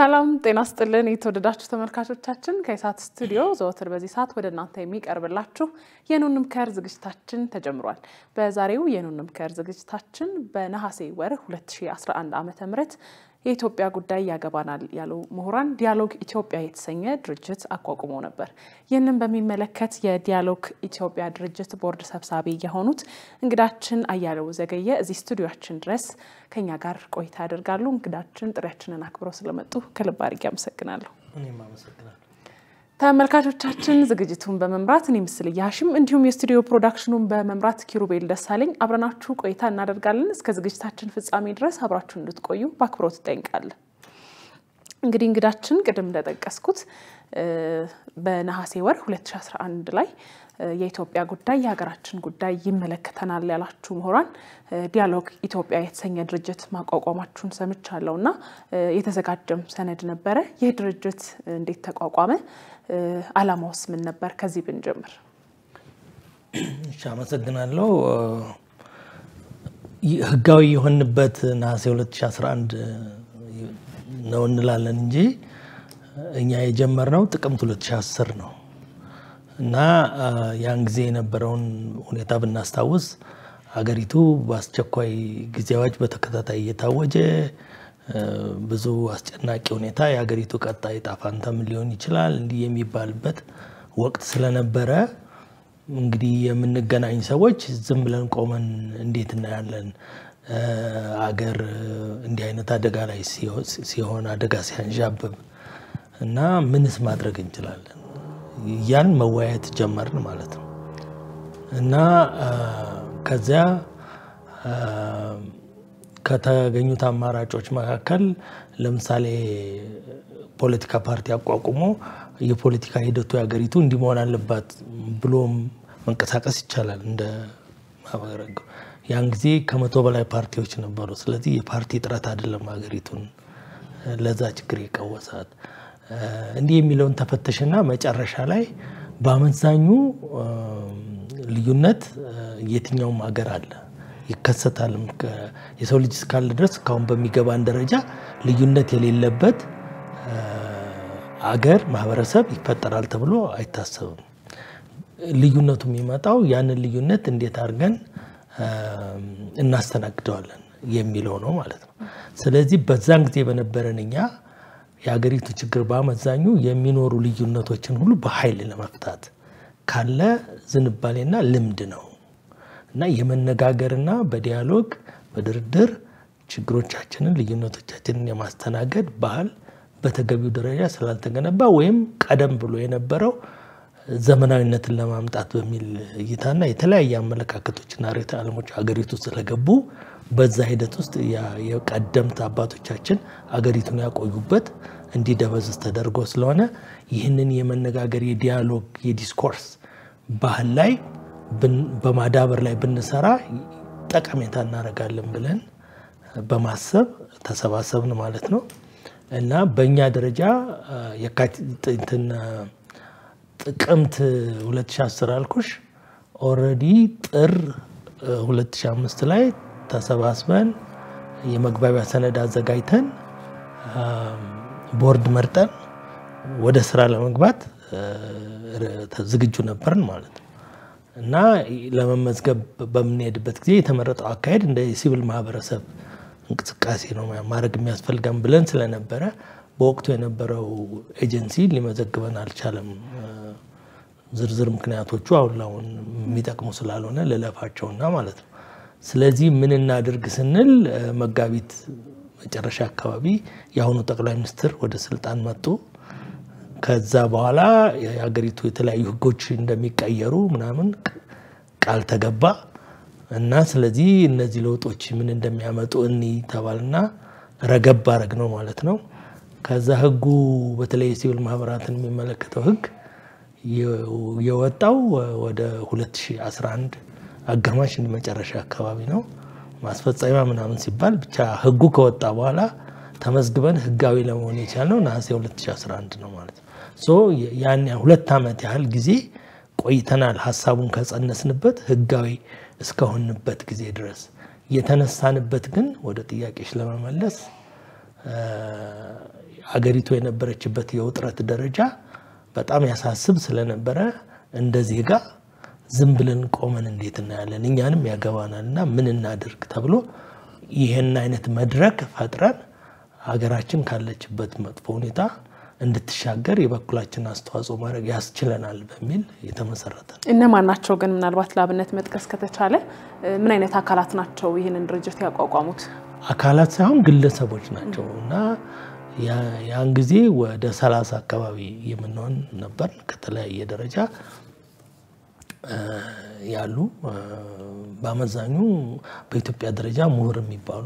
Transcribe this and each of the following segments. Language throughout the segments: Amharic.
ሰላም ጤና ስጥልን የተወደዳችሁ ተመልካቾቻችን፣ ከኢሳት ስቱዲዮ ዘወትር በዚህ ሰዓት ወደ እናንተ የሚቀርብላችሁ የኑን ምከር ዝግጅታችን ተጀምሯል። በዛሬው የኑን ምከር ዝግጅታችን በነሐሴ ወር 2011 ዓ ም የኢትዮጵያ ጉዳይ ያገባናል ያሉ ምሁራን ዲያሎግ ኢትዮጵያ የተሰኘ ድርጅት አቋቁመው ነበር። ይህንን በሚመለከት የዲያሎግ ኢትዮጵያ ድርጅት ቦርድ ሰብሳቢ የሆኑት እንግዳችን አያሌው ዘገየ እዚህ ስቱዲዮችን ድረስ ከኛ ጋር ቆይታ ያደርጋሉ። እንግዳችን ጥሪያችንን አክብረው ስለመጡ ከልብ አድርጌ አመሰግናለሁ። እኔም አመሰግናለሁ። ተመልካቾቻችን ዝግጅቱን በመምራት እኔ ምስል እያሽም እንዲሁም የስቱዲዮ ፕሮዳክሽኑን በመምራት ኪሩቤል ደሳለኝ አብረናችሁ ቆይታ እናደርጋለን። እስከ ዝግጅታችን ፍጻሜ ድረስ አብራችሁ እንድትቆዩ በአክብሮት እጠይቃለን። እንግዲህ እንግዳችን ቅድም እንደጠቀስኩት በነሐሴ ወር 2011 ላይ የኢትዮጵያ ጉዳይ የሀገራችን ጉዳይ ይመለከተናል ያላችሁ ምሁራን ዲያሎግ ኢትዮጵያ የተሰኘ ድርጅት ማቋቋማችሁን ሰምቻለሁ እና የተዘጋጀም ሰነድ ነበረ። ይህ ድርጅት እንዴት ተቋቋመ? ዓላማውስ ምን ነበር? ከዚህ ብንጀምር። እሺ፣ አመሰግናለሁ። ህጋዊ የሆንበት ነሐሴ 2011 ነው እንላለን እንጂ እኛ የጀመርነው ጥቅምት 2010 ነው እና ያን ጊዜ የነበረውን ሁኔታ ብናስታውስ ሀገሪቱ በአስቸኳይ ጊዜያዎች በተከታታይ እየታወጀ ብዙ አስጨናቂ ሁኔታ የሀገሪቱ ቀጣይ ዕጣ ፈንታ ምን ሊሆን ይችላል እንዲህ የሚባልበት ወቅት ስለነበረ እንግዲህ የምንገናኝ ሰዎች ዝም ብለን ቆመን እንዴት እናያለን? አገር እንዲህ አይነት አደጋ ላይ ሲሆን አደጋ ሲያንዣብብ እና ምንስ ማድረግ እንችላለን ያን መወያየት ጀመርን ማለት ነው እና ከዚያ ከተገኙት አማራጮች መካከል ለምሳሌ ፖለቲካ ፓርቲ አቋቁሞ የፖለቲካ ሂደቱ የሀገሪቱ እንዲህ መሆን አለባት ብሎም መንቀሳቀስ ይቻላል። እንደ ማበረግ ያን ጊዜ ከመቶ በላይ ፓርቲዎች ነበሩ። ስለዚህ የፓርቲ እጥረት አይደለም ሀገሪቱን ለዛ ችግር የቀወሳት። እንዲህ የሚለውን ተፈተሽና መጨረሻ ላይ በአመዛኙ ልዩነት የትኛውም ሀገር አለ ይከሰታል። የሰው ልጅ እስካለ ድረስ እስካሁን በሚገባን ደረጃ ልዩነት የሌለበት አገር ማህበረሰብ ይፈጠራል ተብሎ አይታሰብም። ልዩነቱ የሚመጣው ያንን ልዩነት እንዴት አድርገን እናስተናግደዋለን የሚለው ነው ማለት ነው። ስለዚህ በዛን ጊዜ በነበረን እኛ የሀገሪቱ ችግር በአመዛኙ የሚኖሩ ልዩነቶችን ሁሉ በኃይል ለመፍታት ካለ ዝንባሌና ልምድ ነው እና የመነጋገርና በዲያሎግ በድርድር ችግሮቻችንን ልዩነቶቻችንን የማስተናገድ ባህል በተገቢው ደረጃ ስላልተገነባ ወይም ቀደም ብሎ የነበረው ዘመናዊነትን ለማምጣት በሚል እይታና የተለያየ አመለካከቶችና ርዕዮተ ዓለሞች ሀገሪቱ ስለገቡ በዛ ሂደት ውስጥ የቀደምት አባቶቻችን አገሪቱን ያቆዩበት እንዲደበዝዝ ተደርጎ ስለሆነ ይህንን የመነጋገር የዲያሎግ የዲስኮርስ ባህል ላይ በማዳበር ላይ ብንሰራ ጠቀሜታ እናደርጋለን ብለን በማሰብ ተሰባሰብን ማለት ነው እና በእኛ ደረጃ የካቲትን ጥቅምት 2010 አልኩሽ ኦልሬዲ ጥር 2005 ላይ ተሰባስበን የመግባቢያ ሰነድ አዘጋጅተን ቦርድ መርጠን ወደ ስራ ለመግባት ዝግጁ ነበርን ማለት ነው እና ለመመዝገብ በምንሄድበት ጊዜ የተመረጠው አካሄድ እንደ የሲቪል ማህበረሰብ እንቅስቃሴ ነው ማድረግ የሚያስፈልገን ብለን ስለነበረ በወቅቱ የነበረው ኤጀንሲ ሊመዘግበን አልቻለም። ዝርዝር ምክንያቶቹ አሁን ላሁን የሚጠቅሙ ስላልሆነ ልለፋቸውና ማለት ነው። ስለዚህ ምን እናድርግ ስንል መጋቢት መጨረሻ አካባቢ የአሁኑ ጠቅላይ ሚኒስትር ወደ ስልጣን መጡ። ከዛ በኋላ የሀገሪቱ የተለያዩ ሕጎች እንደሚቀየሩ ምናምን ቃል ተገባ እና ስለዚህ እነዚህ ለውጦች ምን እንደሚያመጡ እኒ ተባልና ረገብ አረግ ነው ማለት ነው። ከዛ ሕጉ በተለይ የሲቪል ማህበራትን የሚመለከተው ሕግ የወጣው ወደ 2011 አጋማሽ መጨረሻ አካባቢ ነው። ማስፈጸሚያ ምናምን ሲባል ብቻ ሕጉ ከወጣ በኋላ ተመዝግበን ህጋዊ ለመሆን የቻልነው ነሐሴ 2011 ነው ማለት ነው። ያን ሁለት ዓመት ያህል ጊዜ ቆይተናል። ሀሳቡን ከጸነስንበት ህጋዊ እስከሆንበት ጊዜ ድረስ የተነሳንበት ግን ወደ ጥያቄዎች ለመመለስ አገሪቱ የነበረችበት የውጥረት ደረጃ በጣም ያሳስብ ስለነበረ እንደ ዜጋ ዝም ብለን ቆመን እንዴት እናያለን? እኛንም ያገባናል እና ምን እናድርግ ተብሎ ይህን አይነት መድረክ ፈጥረን ሀገራችን ካለችበት መጥፎ ሁኔታ እንድትሻገር የበኩላችን አስተዋጽኦ ማድረግ ያስችለናል በሚል የተመሰረተ ነው። እነማን ናቸው ግን ምናልባት ለአብነት መጥቀስ ከተቻለ ምን አይነት አካላት ናቸው ይህንን ድርጅት ያቋቋሙት? አካላት ሳይሆን ግለሰቦች ናቸው እና ያን ጊዜ ወደ ሰላሳ አካባቢ የምንሆን ነበር ከተለያየ ደረጃ ያሉ በአመዛኙ በኢትዮጵያ ደረጃ ምሁር የሚባሉ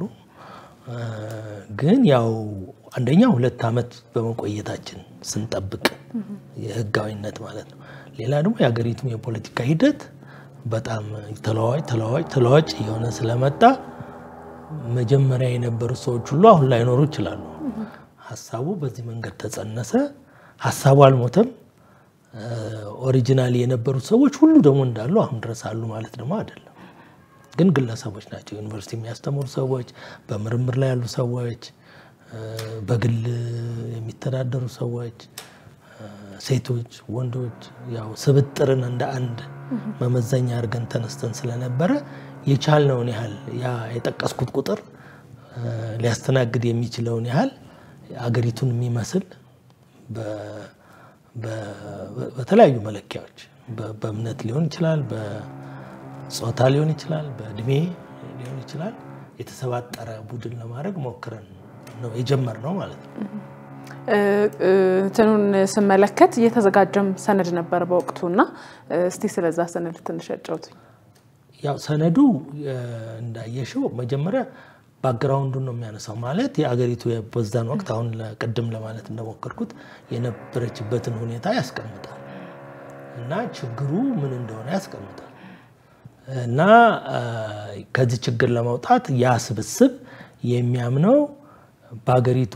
ግን ያው አንደኛ ሁለት ዓመት በመቆየታችን ስንጠብቅ የህጋዊነት ማለት ነው። ሌላ ደግሞ የሀገሪቱም የፖለቲካ ሂደት በጣም ተለዋዋጭ ተለዋዋጭ ተለዋዋጭ እየሆነ ስለመጣ መጀመሪያ የነበሩ ሰዎች ሁሉ አሁን ላይኖሩ ይችላሉ። ሀሳቡ በዚህ መንገድ ተጸነሰ። ሀሳቡ አልሞተም። ኦሪጂናሊ የነበሩት ሰዎች ሁሉ ደግሞ እንዳሉ አሁን ድረስ አሉ ማለት ደግሞ አይደለም። ግን ግለሰቦች ናቸው። ዩኒቨርሲቲ የሚያስተምሩ ሰዎች፣ በምርምር ላይ ያሉ ሰዎች፣ በግል የሚተዳደሩ ሰዎች፣ ሴቶች፣ ወንዶች ያው ስብጥርን እንደ አንድ መመዘኛ አድርገን ተነስተን ስለነበረ የቻልነውን ያህል ያ የጠቀስኩት ቁጥር ሊያስተናግድ የሚችለውን ያህል አገሪቱን የሚመስል በተለያዩ መለኪያዎች በእምነት ሊሆን ይችላል፣ በጾታ ሊሆን ይችላል፣ በእድሜ ሊሆን ይችላል የተሰባጠረ ቡድን ለማድረግ ሞክረን ነው የጀመርነው ማለት ነው። እንትኑን ስመለከት እየተዘጋጀም ሰነድ ነበር በወቅቱ እና እስቲ ስለዛ ሰነድ ትንሽ ያጫውቱኝ። ያው ሰነዱ እንዳየሽው መጀመሪያ ባክግራውንዱን ነው የሚያነሳው። ማለት የአገሪቱ በዛን ወቅት አሁን ቅድም ለማለት እንደሞከርኩት የነበረችበትን ሁኔታ ያስቀምጣል እና ችግሩ ምን እንደሆነ ያስቀምጣል እና ከዚህ ችግር ለመውጣት ያ ስብስብ የሚያምነው በሀገሪቱ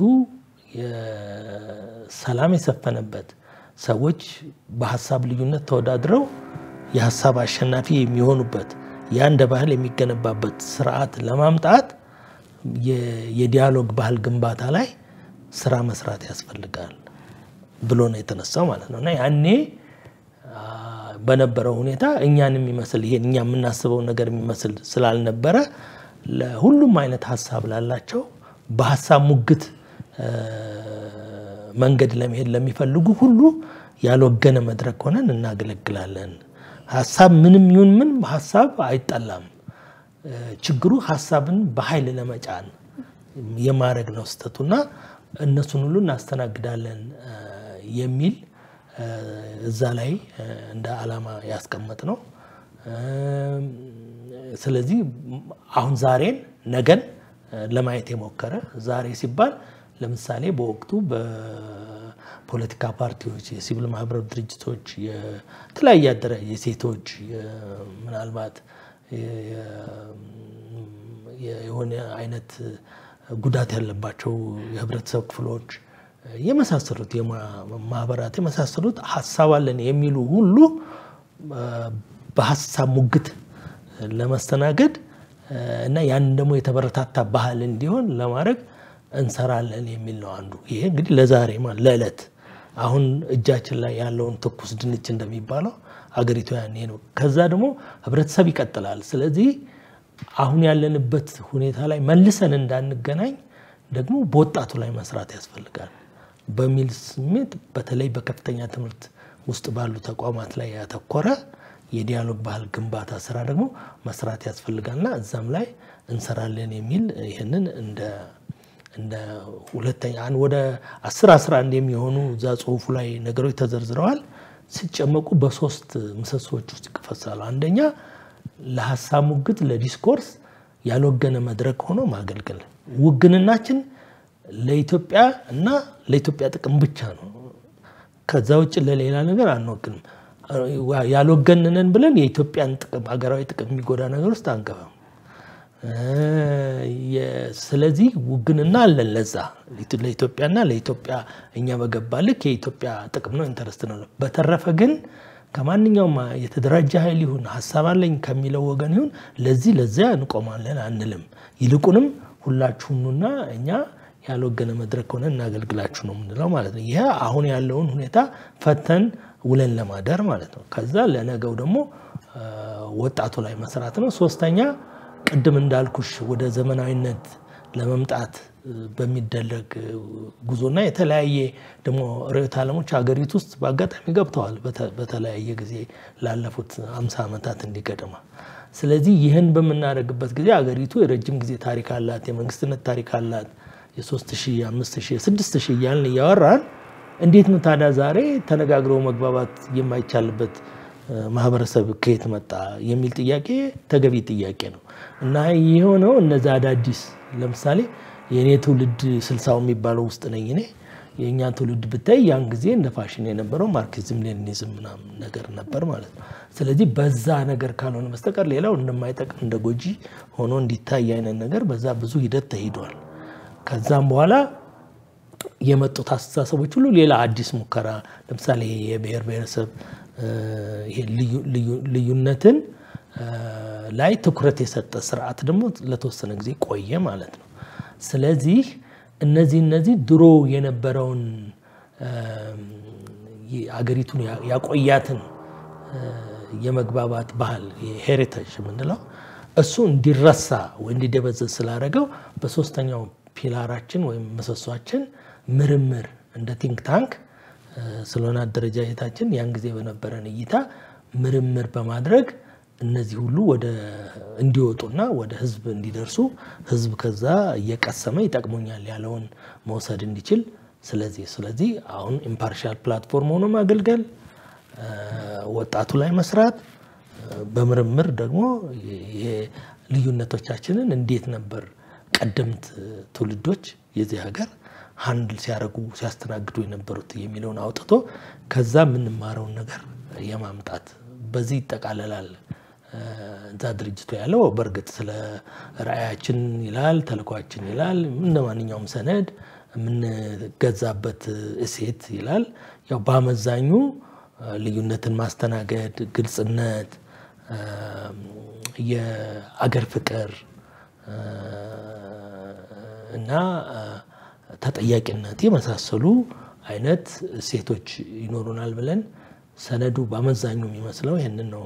ሰላም የሰፈነበት ሰዎች በሀሳብ ልዩነት ተወዳድረው የሀሳብ አሸናፊ የሚሆኑበት ያ እንደ ባህል የሚገነባበት ስርዓት ለማምጣት የዲያሎግ ባህል ግንባታ ላይ ስራ መስራት ያስፈልጋል ብሎ ነው የተነሳው ማለት ነው። እና ያኔ በነበረው ሁኔታ እኛን የሚመስል ይሄን እኛ የምናስበው ነገር የሚመስል ስላልነበረ ለሁሉም አይነት ሀሳብ ላላቸው በሀሳብ ሙግት መንገድ ለመሄድ ለሚፈልጉ ሁሉ ያልወገነ መድረክ ሆነን እናገለግላለን። ሀሳብ ምንም ይሁን ምን ሀሳብ አይጠላም። ችግሩ ሀሳብን በኃይል ለመጫን የማድረግ ነው ስህተቱና እነሱን ሁሉ እናስተናግዳለን የሚል እዛ ላይ እንደ ዓላማ ያስቀመጥ ነው። ስለዚህ አሁን ዛሬን ነገን ለማየት የሞከረ ዛሬ ሲባል ለምሳሌ በወቅቱ በፖለቲካ ፓርቲዎች፣ የሲቪል ማህበረሰብ ድርጅቶች፣ የተለያየ አደራጅ የሴቶች ምናልባት የሆነ አይነት ጉዳት ያለባቸው የህብረተሰብ ክፍሎች የመሳሰሉት ማህበራት የመሳሰሉት ሀሳብ አለን የሚሉ ሁሉ በሀሳብ ሙግት ለመስተናገድ እና ያንን ደግሞ የተበረታታ ባህል እንዲሆን ለማድረግ እንሰራለን የሚል ነው አንዱ። ይሄ እንግዲህ ለዛሬ ለዕለት አሁን እጃችን ላይ ያለውን ትኩስ ድንች እንደሚባለው አገሪቱ ያኔ ነው። ከዛ ደግሞ ህብረተሰብ ይቀጥላል። ስለዚህ አሁን ያለንበት ሁኔታ ላይ መልሰን እንዳንገናኝ ደግሞ በወጣቱ ላይ መስራት ያስፈልጋል በሚል ስሜት በተለይ በከፍተኛ ትምህርት ውስጥ ባሉ ተቋማት ላይ ያተኮረ የዲያሎግ ባህል ግንባታ ስራ ደግሞ መስራት ያስፈልጋልና እዛም ላይ እንሰራለን የሚል ይህንን እንደ እንደ ሁለተኛ ወደ አስር አስራ አንድ የሚሆኑ እዛ ጽሁፉ ላይ ነገሮች ተዘርዝረዋል። ሲጨመቁ በሶስት ምሰሶዎች ውስጥ ይከፈሳሉ። አንደኛ ለሀሳብ ሙግት ለዲስኮርስ ያልወገነ መድረክ ሆኖ ማገልገል። ውግንናችን ለኢትዮጵያ እና ለኢትዮጵያ ጥቅም ብቻ ነው። ከዛ ውጭ ለሌላ ነገር አንወግንም። ያልወገንነን ብለን የኢትዮጵያን ጥቅም ሀገራዊ ጥቅም የሚጎዳ ነገር ውስጥ አንገባም። ስለዚህ ውግንና አለን ለዛ ለኢትዮጵያና ለኢትዮጵያ እኛ በገባ ልክ የኢትዮጵያ ጥቅም ነው ኢንተረስት ነው። በተረፈ ግን ከማንኛውም የተደራጀ ኃይል ይሁን ሀሳብ አለኝ ከሚለው ወገን ይሁን ለዚህ ለዚያ እንቆማለን አንልም። ይልቁንም ሁላችሁኑና እኛ ያልወገነ መድረክ ሆነ እናገልግላችሁ ነው የምንለው ማለት ነው። ይህ አሁን ያለውን ሁኔታ ፈተን ውለን ለማደር ማለት ነው። ከዛ ለነገው ደግሞ ወጣቱ ላይ መስራት ነው። ሶስተኛ ቅድም እንዳልኩሽ ወደ ዘመናዊነት ለመምጣት በሚደረግ ጉዞና የተለያየ ደግሞ ርዕዮተ ዓለሞች ሀገሪቱ ውስጥ በአጋጣሚ ገብተዋል በተለያየ ጊዜ ላለፉት አምሳ ዓመታት እንዲገደማ። ስለዚህ ይህን በምናደርግበት ጊዜ ሀገሪቱ የረጅም ጊዜ ታሪክ አላት፣ የመንግስትነት ታሪክ አላት። የሶስት ሺህ የአምስት ሺህ የስድስት ሺህ እያልን እያወራን እንዴት ነው ታዲያ ዛሬ ተነጋግረው መግባባት የማይቻልበት ማህበረሰብ ከየት መጣ የሚል ጥያቄ ተገቢ ጥያቄ ነው እና የሆነው እነዚ አዳዲስ ለምሳሌ የእኔ ትውልድ ስልሳው የሚባለው ውስጥ ነኝ እኔ የእኛ ትውልድ ብታይ ያን ጊዜ እንደ ፋሽን የነበረው ማርክሲዝም ሌኒኒዝም ምናምን ነገር ነበር ማለት ነው። ስለዚህ በዛ ነገር ካልሆነ በስተቀር ሌላው እንደማይጠቅም እንደ ጎጂ ሆኖ እንዲታይ አይነት ነገር በዛ ብዙ ሂደት ተሂዷል። ከዛም በኋላ የመጡት አስተሳሰቦች ሁሉ ሌላ አዲስ ሙከራ ለምሳሌ የብሔር ብሔረሰብ ልዩነትን ላይ ትኩረት የሰጠ ስርዓት ደግሞ ለተወሰነ ጊዜ ቆየ ማለት ነው። ስለዚህ እነዚህ እነዚህ ድሮ የነበረውን አገሪቱን ያቆያትን የመግባባት ባህል ሄሪቴጅ የምንለው እሱ እንዲረሳ ወይ እንዲደበዘዝ ስላደረገው በሶስተኛው ፒላራችን ወይም ምሰሷችን ምርምር እንደ ቲንክ ታንክ ስለሆነ አደረጃጀታችን ያን ጊዜ በነበረን እይታ ምርምር በማድረግ እነዚህ ሁሉ ወደ እንዲወጡና ወደ ህዝብ እንዲደርሱ ህዝብ ከዛ እየቀሰመ ይጠቅሙኛል ያለውን መውሰድ እንዲችል ስለዚህ ስለዚህ አሁን ኢምፓርሻል ፕላትፎርም ሆኖ ማገልገል፣ ወጣቱ ላይ መስራት፣ በምርምር ደግሞ ልዩነቶቻችንን እንዴት ነበር ቀደምት ትውልዶች የዚህ ሀገር ሀንድል ሲያደርጉ ሲያስተናግዱ የነበሩት የሚለውን አውጥቶ ከዛ የምንማረውን ነገር የማምጣት በዚህ ይጠቃለላል። እዛ ድርጅቱ ያለው በእርግጥ ስለ ራዕያችን ይላል፣ ተልኳችን ይላል፣ እንደ ማንኛውም ሰነድ የምንገዛበት እሴት ይላል። ያው በአመዛኙ ልዩነትን ማስተናገድ፣ ግልጽነት፣ የአገር ፍቅር እና ተጠያቂነት የመሳሰሉ አይነት እሴቶች ይኖሩናል ብለን ሰነዱ በአመዛኙ የሚመስለው ይህንን ነው።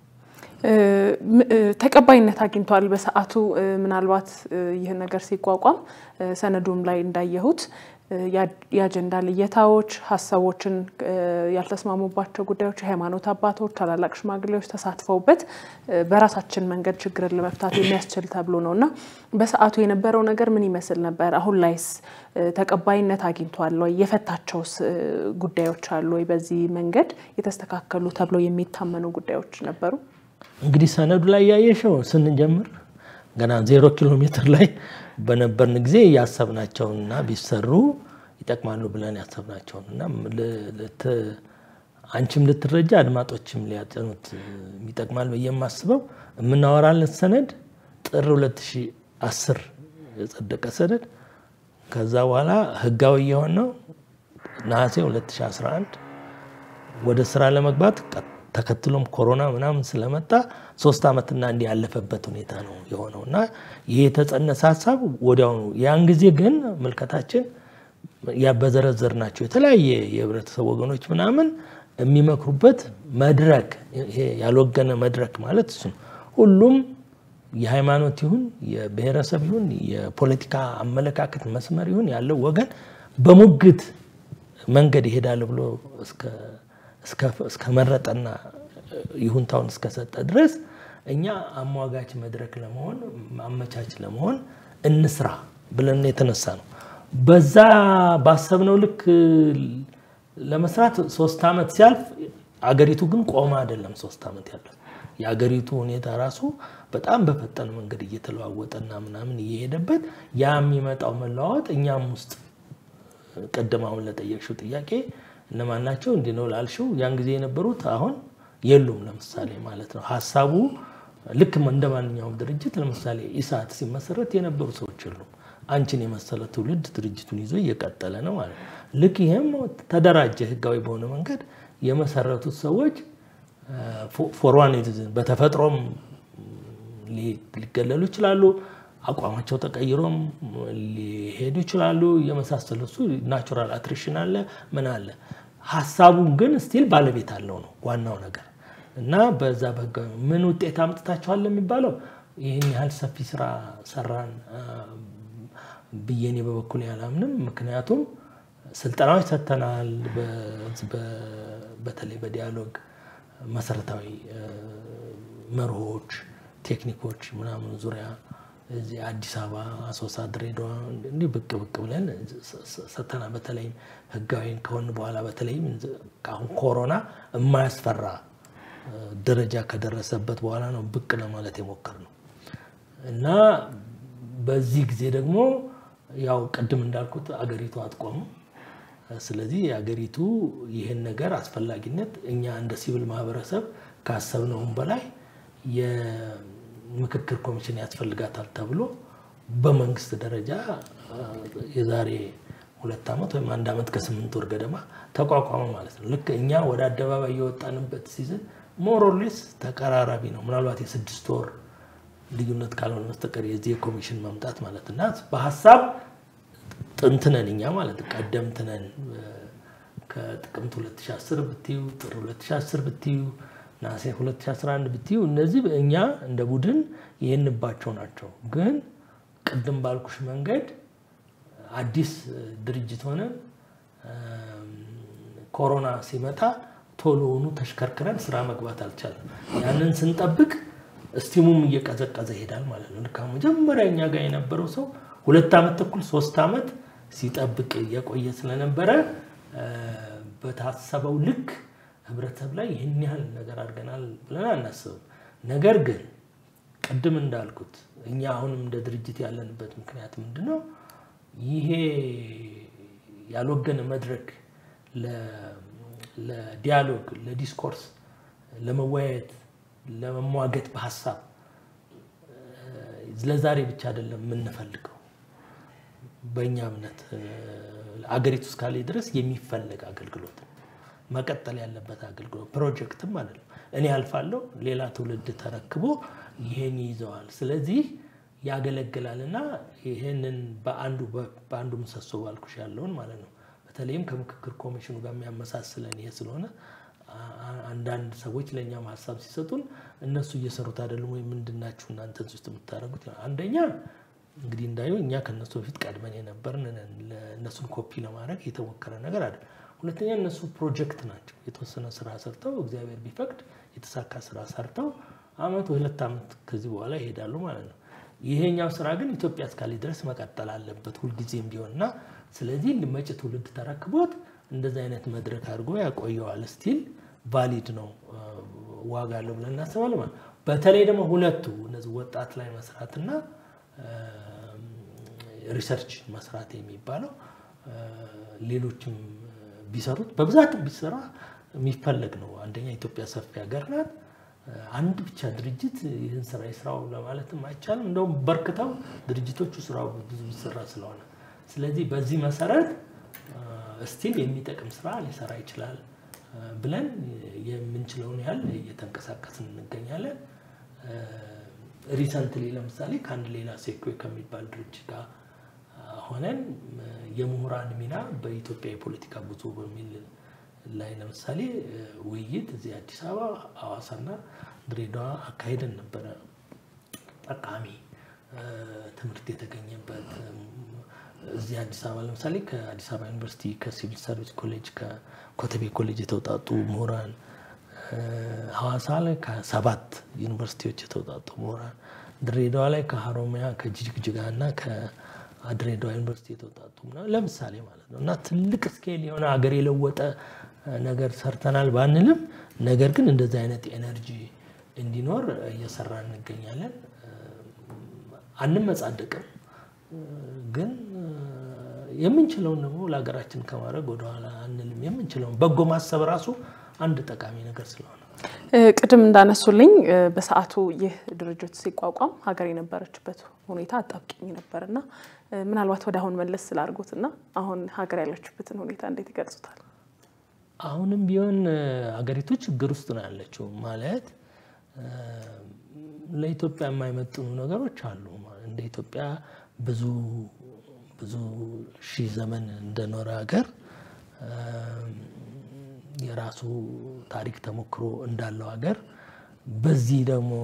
ተቀባይነት አግኝቷል። በሰዓቱ ምናልባት ይህን ነገር ሲቋቋም ሰነዱም ላይ እንዳየሁት የአጀንዳ ልየታዎች፣ ሀሳቦችን ያልተስማሙባቸው ጉዳዮች የሃይማኖት አባቶች፣ ታላላቅ ሽማግሌዎች ተሳትፈውበት በራሳችን መንገድ ችግርን ለመፍታት የሚያስችል ተብሎ ነው እና በሰዓቱ የነበረው ነገር ምን ይመስል ነበር? አሁን ላይስ ተቀባይነት አግኝቷል ወይ? የፈታቸውስ ጉዳዮች አሉ ወይ? በዚህ መንገድ የተስተካከሉ ተብሎ የሚታመኑ ጉዳዮች ነበሩ? እንግዲህ ሰነዱ ላይ ያየሽው ስንጀምር ገና ዜሮ ኪሎ ሜትር ላይ በነበርን ጊዜ ያሰብናቸውንና ቢሰሩ ይጠቅማሉ ብለን ያሰብናቸውን እና አንቺም ልትረጃ አድማጮችም ሊያጠኑት ይጠቅማል ብዬ የማስበው የምናወራለት ሰነድ ጥር 2010 የጸደቀ ሰነድ ከዛ በኋላ ህጋዊ የሆነው ነሐሴ 2011 ወደ ስራ ለመግባት ተከትሎም ኮሮና ምናምን ስለመጣ ሶስት ዓመትና እንዲህ ያለፈበት ሁኔታ ነው የሆነው እና ይህ የተጸነሰ ሀሳብ ወዲያውኑ ያን ጊዜ ግን ምልከታችን በዘረዘር ናቸው የተለያየ የህብረተሰብ ወገኖች ምናምን የሚመክሩበት መድረክ ይሄ ያልወገነ መድረክ ማለት እሱ ነው። ሁሉም የሃይማኖት ይሁን የብሔረሰብ ይሁን የፖለቲካ አመለካከት መስመር ይሁን ያለው ወገን በሙግት መንገድ ይሄዳል ብሎ እስከመረጠና ይሁንታውን እስከሰጠ ድረስ እኛ አሟጋች መድረክ ለመሆን አመቻች ለመሆን እንስራ ብለን የተነሳ ነው። በዛ ባሰብነው ልክ ለመስራት ሶስት ዓመት ሲያልፍ አገሪቱ ግን ቆማ አይደለም ሶስት ዓመት ያለው የአገሪቱ ሁኔታ ራሱ በጣም በፈጠነ መንገድ እየተለዋወጠና ምናምን እየሄደበት ያ የሚመጣው መለዋወጥ እኛም ውስጥ ቅድም አሁን ለጠየቅሽው ጥያቄ እነማን ናቸው እንዲህ ነው ላልሽው ያን ጊዜ የነበሩት አሁን የሉም። ለምሳሌ ማለት ነው ሀሳቡ ልክ እንደ ማንኛውም ድርጅት ለምሳሌ ኢሳት ሲመሰረት የነበሩ ሰዎች የሉም። አንቺን የመሰለ ትውልድ ድርጅቱን ይዞ እየቀጠለ ነው ማለት ነው። ልክ ይህም ተደራጀ ህጋዊ በሆነ መንገድ የመሰረቱት ሰዎች ፎርዋን በተፈጥሮም ሊገለሉ ይችላሉ። አቋማቸው ተቀይሮም ሊሄዱ ይችላሉ። የመሳሰሉ እሱ ናቹራል አትሪሽን አለ ምን አለ። ሀሳቡን ግን ስቲል ባለቤት አለው ነው ዋናው ነገር እና በዛ በህጋዊ ምን ውጤት አምጥታችኋል የሚባለው ይህን ያህል ሰፊ ስራ ሰራን ብዬ እኔ በበኩል ያላምንም። ምክንያቱም ስልጠናዎች ሰጥተናል። በተለይ በዲያሎግ መሰረታዊ መርሆች፣ ቴክኒኮች ምናምን ዙሪያ እዚህ አዲስ አበባ፣ አሶሳ፣ ድሬዳዋ እንዲህ ብቅ ብቅ ብለን ሰጥተናል። በተለይም ህጋዊ ከሆን በኋላ በተለይም አሁን ኮሮና የማያስፈራ ደረጃ ከደረሰበት በኋላ ነው ብቅ ለማለት የሞከርነው እና በዚህ ጊዜ ደግሞ ያው ቅድም እንዳልኩት አገሪቱ አትቆምም። ስለዚህ የአገሪቱ ይህን ነገር አስፈላጊነት እኛ እንደ ሲቪል ማህበረሰብ ካሰብነውም በላይ የምክክር ኮሚሽን ያስፈልጋታል ተብሎ በመንግስት ደረጃ የዛሬ ሁለት ዓመት ወይም አንድ ዓመት ከስምንት ወር ገደማ ተቋቋመ ማለት ነው። ልክ እኛ ወደ አደባባይ የወጣንበት ሲዝን ሞሮሌስ ተቀራራቢ ነው። ምናልባት የስድስት ወር ልዩነት ካልሆነ በስተቀር የዚህ የኮሚሽን መምጣት ማለት እና በሀሳብ ጥንትነን እኛ ማለት ቀደምትነን ከጥቅምት 2010 ብትዩ ጥር 2010 ብትዩ ናሴ 2011 ብትዩ እነዚህ እኛ እንደ ቡድን ይህንባቸው ናቸው። ግን ቅድም ባልኩሽ መንገድ አዲስ ድርጅት ሆነን ኮሮና ሲመጣ ቶሎውኑ ተሽከርክረን ስራ መግባት አልቻለም። ያንን ስንጠብቅ እስቲሙም እየቀዘቀዘ ይሄዳል ማለት ነው። ልክ መጀመሪያ እኛ ጋር የነበረው ሰው ሁለት ዓመት ተኩል ሶስት ዓመት ሲጠብቅ የቆየ ስለነበረ በታሰበው ልክ ህብረተሰብ ላይ ይህን ያህል ነገር አድርገናል ብለን አናስብም። ነገር ግን ቅድም እንዳልኩት እኛ አሁንም እንደ ድርጅት ያለንበት ምክንያት ምንድን ነው? ይሄ ያልወገነ መድረክ ለዲያሎግ፣ ለዲስኮርስ፣ ለመወያየት፣ ለመሟገት በሀሳብ ለዛሬ ብቻ አይደለም የምንፈልገው። በእኛ እምነት አገሪቱ እስካለ ድረስ የሚፈለግ አገልግሎት መቀጠል ያለበት አገልግሎት ፕሮጀክትም አይደለም። እኔ አልፋለሁ፣ ሌላ ትውልድ ተረክቦ ይሄን ይዘዋል። ስለዚህ ያገለግላል እና ይህንን በአንዱ በአንዱ ምሰሶ ባልኩሽ ያለውን ማለት ነው። በተለይም ከምክክር ኮሚሽኑ ጋር የሚያመሳስለን ይሄ ስለሆነ አንዳንድ ሰዎች ለእኛም ሀሳብ ሲሰጡን እነሱ እየሰሩት አይደለም ወይ ምንድናችሁ እናንተ ውስጥ የምታደርጉት? አንደኛ እንግዲህ እንዳየው እኛ ከእነሱ በፊት ቀድመን የነበርን እነሱን ኮፒ ለማድረግ የተሞከረ ነገር አይደለም። ሁለተኛ እነሱ ፕሮጀክት ናቸው። የተወሰነ ስራ ሰርተው እግዚአብሔር ቢፈቅድ የተሳካ ስራ ሰርተው አመት ወይ ሁለት ዓመት ከዚህ በኋላ ይሄዳሉ ማለት ነው። ይሄኛው ስራ ግን ኢትዮጵያ እስካለ ድረስ መቀጠል አለበት ሁልጊዜም ቢሆንና ስለዚህ መጪ ትውልድ ተረክቦት እንደዚህ አይነት መድረክ አድርጎ ያቆየዋል። ስቲል ቫሊድ ነው፣ ዋጋ አለው ብለን እናስባለን ማለት በተለይ ደግሞ ሁለቱ እነዚህ ወጣት ላይ መስራትና ሪሰርች መስራት የሚባለው ሌሎችም ቢሰሩት በብዛት ቢሰራ የሚፈለግ ነው። አንደኛ ኢትዮጵያ ሰፊ ሀገር ናት። አንድ ብቻ ድርጅት ይህን ስራ ይስራው ለማለትም አይቻልም። እንደውም በርክተው ድርጅቶቹ ስራው ብዙ ቢሰራ ስለሆነ ስለዚህ በዚህ መሰረት ስቲል የሚጠቅም ስራ ሊሰራ ይችላል ብለን የምንችለውን ያህል እየተንቀሳቀስን እንገኛለን። ሪሰንትሊ ለምሳሌ ከአንድ ሌላ ሴኮ ከሚባል ድርጅት ጋር ሆነን የምሁራን ሚና በኢትዮጵያ የፖለቲካ ጉዞ በሚል ላይ ለምሳሌ ውይይት እዚህ አዲስ አበባ፣ ሐዋሳና ድሬዳዋ አካሄደን ነበረ። ጠቃሚ ትምህርት የተገኘበት እዚህ አዲስ አበባ ለምሳሌ ከአዲስ አበባ ዩኒቨርሲቲ፣ ከሲቪል ሰርቪስ ኮሌጅ፣ ከኮተቤ ኮሌጅ የተውጣጡ ምሁራን፣ ሐዋሳ ላይ ከሰባት ዩኒቨርሲቲዎች የተውጣጡ ምሁራን፣ ድሬዳዋ ላይ ከሀሮሚያ ከጅግጅጋ እና ከድሬዳዋ ዩኒቨርሲቲ የተውጣጡ ለምሳሌ ማለት ነው እና ትልቅ ስኬል የሆነ ሀገር የለወጠ ነገር ሰርተናል ባንልም፣ ነገር ግን እንደዚህ አይነት ኤነርጂ እንዲኖር እየሰራ እንገኛለን። አንመጻደቅም ግን የምንችለውን ደግሞ ለሀገራችን ከማድረግ ወደኋላ አንልም። የምንችለውን በጎ ማሰብ ራሱ አንድ ጠቃሚ ነገር ስለሆነ ቅድም እንዳነሱልኝ በሰዓቱ ይህ ድርጅት ሲቋቋም ሀገር የነበረችበት ሁኔታ አጣብቂኝ ነበር እና ምናልባት ወደ አሁን መለስ ስላድርጉት እና አሁን ሀገር ያለችበትን ሁኔታ እንዴት ይገልጹታል? አሁንም ቢሆን ሀገሪቱ ችግር ውስጥ ነው ያለችው። ማለት ለኢትዮጵያ የማይመጥኑ ነገሮች አሉ። እንደ ኢትዮጵያ ብዙ ብዙ ሺህ ዘመን እንደኖረ ሀገር የራሱ ታሪክ ተሞክሮ እንዳለው ሀገር በዚህ ደግሞ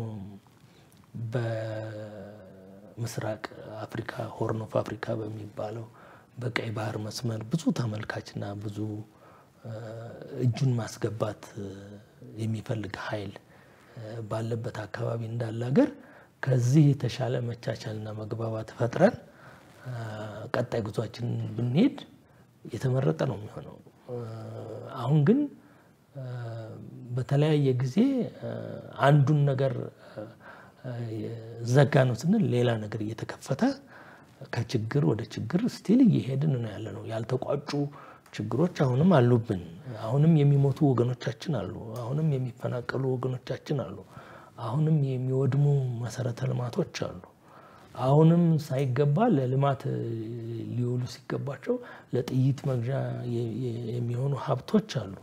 በምስራቅ አፍሪካ ሆርን ኦፍ አፍሪካ በሚባለው በቀይ ባህር መስመር ብዙ ተመልካችና ብዙ እጁን ማስገባት የሚፈልግ ኃይል ባለበት አካባቢ እንዳለ ሀገር ከዚህ የተሻለ መቻቻልና መግባባት ፈጥረን ቀጣይ ጉዟችንን ብንሄድ የተመረጠ ነው የሚሆነው። አሁን ግን በተለያየ ጊዜ አንዱን ነገር ዘጋ ነው ስንል ሌላ ነገር እየተከፈተ ከችግር ወደ ችግር ስቲል እየሄድን ነው ያለ ነው። ያልተቋጩ ችግሮች አሁንም አሉብን። አሁንም የሚሞቱ ወገኖቻችን አሉ። አሁንም የሚፈናቀሉ ወገኖቻችን አሉ። አሁንም የሚወድሙ መሰረተ ልማቶች አሉ። አሁንም ሳይገባ ለልማት ሊውሉ ሲገባቸው ለጥይት መግዣ የሚሆኑ ሀብቶች አሉ።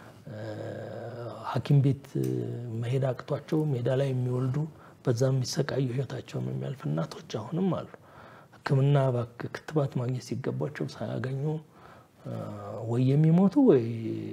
ሐኪም ቤት መሄድ አቅቷቸው ሜዳ ላይ የሚወልዱ በዛም የሚሰቃዩ ህይወታቸውን የሚያልፍ እናቶች አሁንም አሉ። ሕክምና ክትባት ማግኘት ሲገባቸው ሳያገኙ ወይ የሚሞቱ ወይ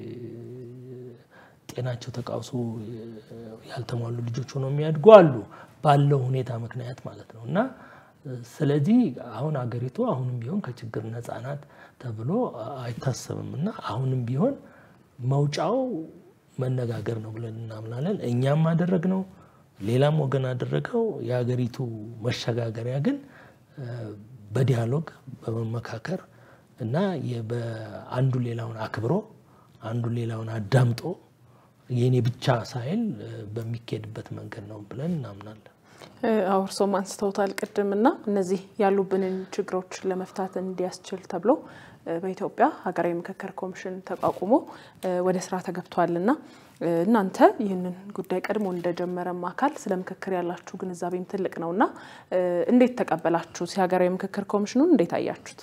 ጤናቸው ተቃውሶ ያልተሟሉ ልጆች ሆነው የሚያድጉ አሉ፣ ባለው ሁኔታ ምክንያት ማለት ነው። እና ስለዚህ አሁን አገሪቱ አሁንም ቢሆን ከችግር ነፃ ናት ተብሎ አይታሰብም። እና አሁንም ቢሆን መውጫው መነጋገር ነው ብለን እናምናለን። እኛም አደረግነው፣ ሌላም ወገን አደረገው። የሀገሪቱ መሸጋገሪያ ግን በዲያሎግ በመመካከር እና በአንዱ ሌላውን አክብሮ አንዱ ሌላውን አዳምጦ የኔ ብቻ ሳይል በሚካሄድበት መንገድ ነው ብለን እናምናለን። አዎ እርሶም አንስተውታል ቅድም እና እነዚህ ያሉብንን ችግሮች ለመፍታት እንዲያስችል ተብሎ በኢትዮጵያ ሀገራዊ ምክክር ኮሚሽን ተቋቁሞ ወደ ስራ ተገብቷል እና እናንተ ይህንን ጉዳይ ቀድሞ እንደጀመረም አካል ስለ ምክክር ያላችሁ ግንዛቤም ትልቅ ነው እና እንዴት ተቀበላችሁት? የሀገራዊ ምክክር ኮሚሽኑን እንዴት አያችሁት?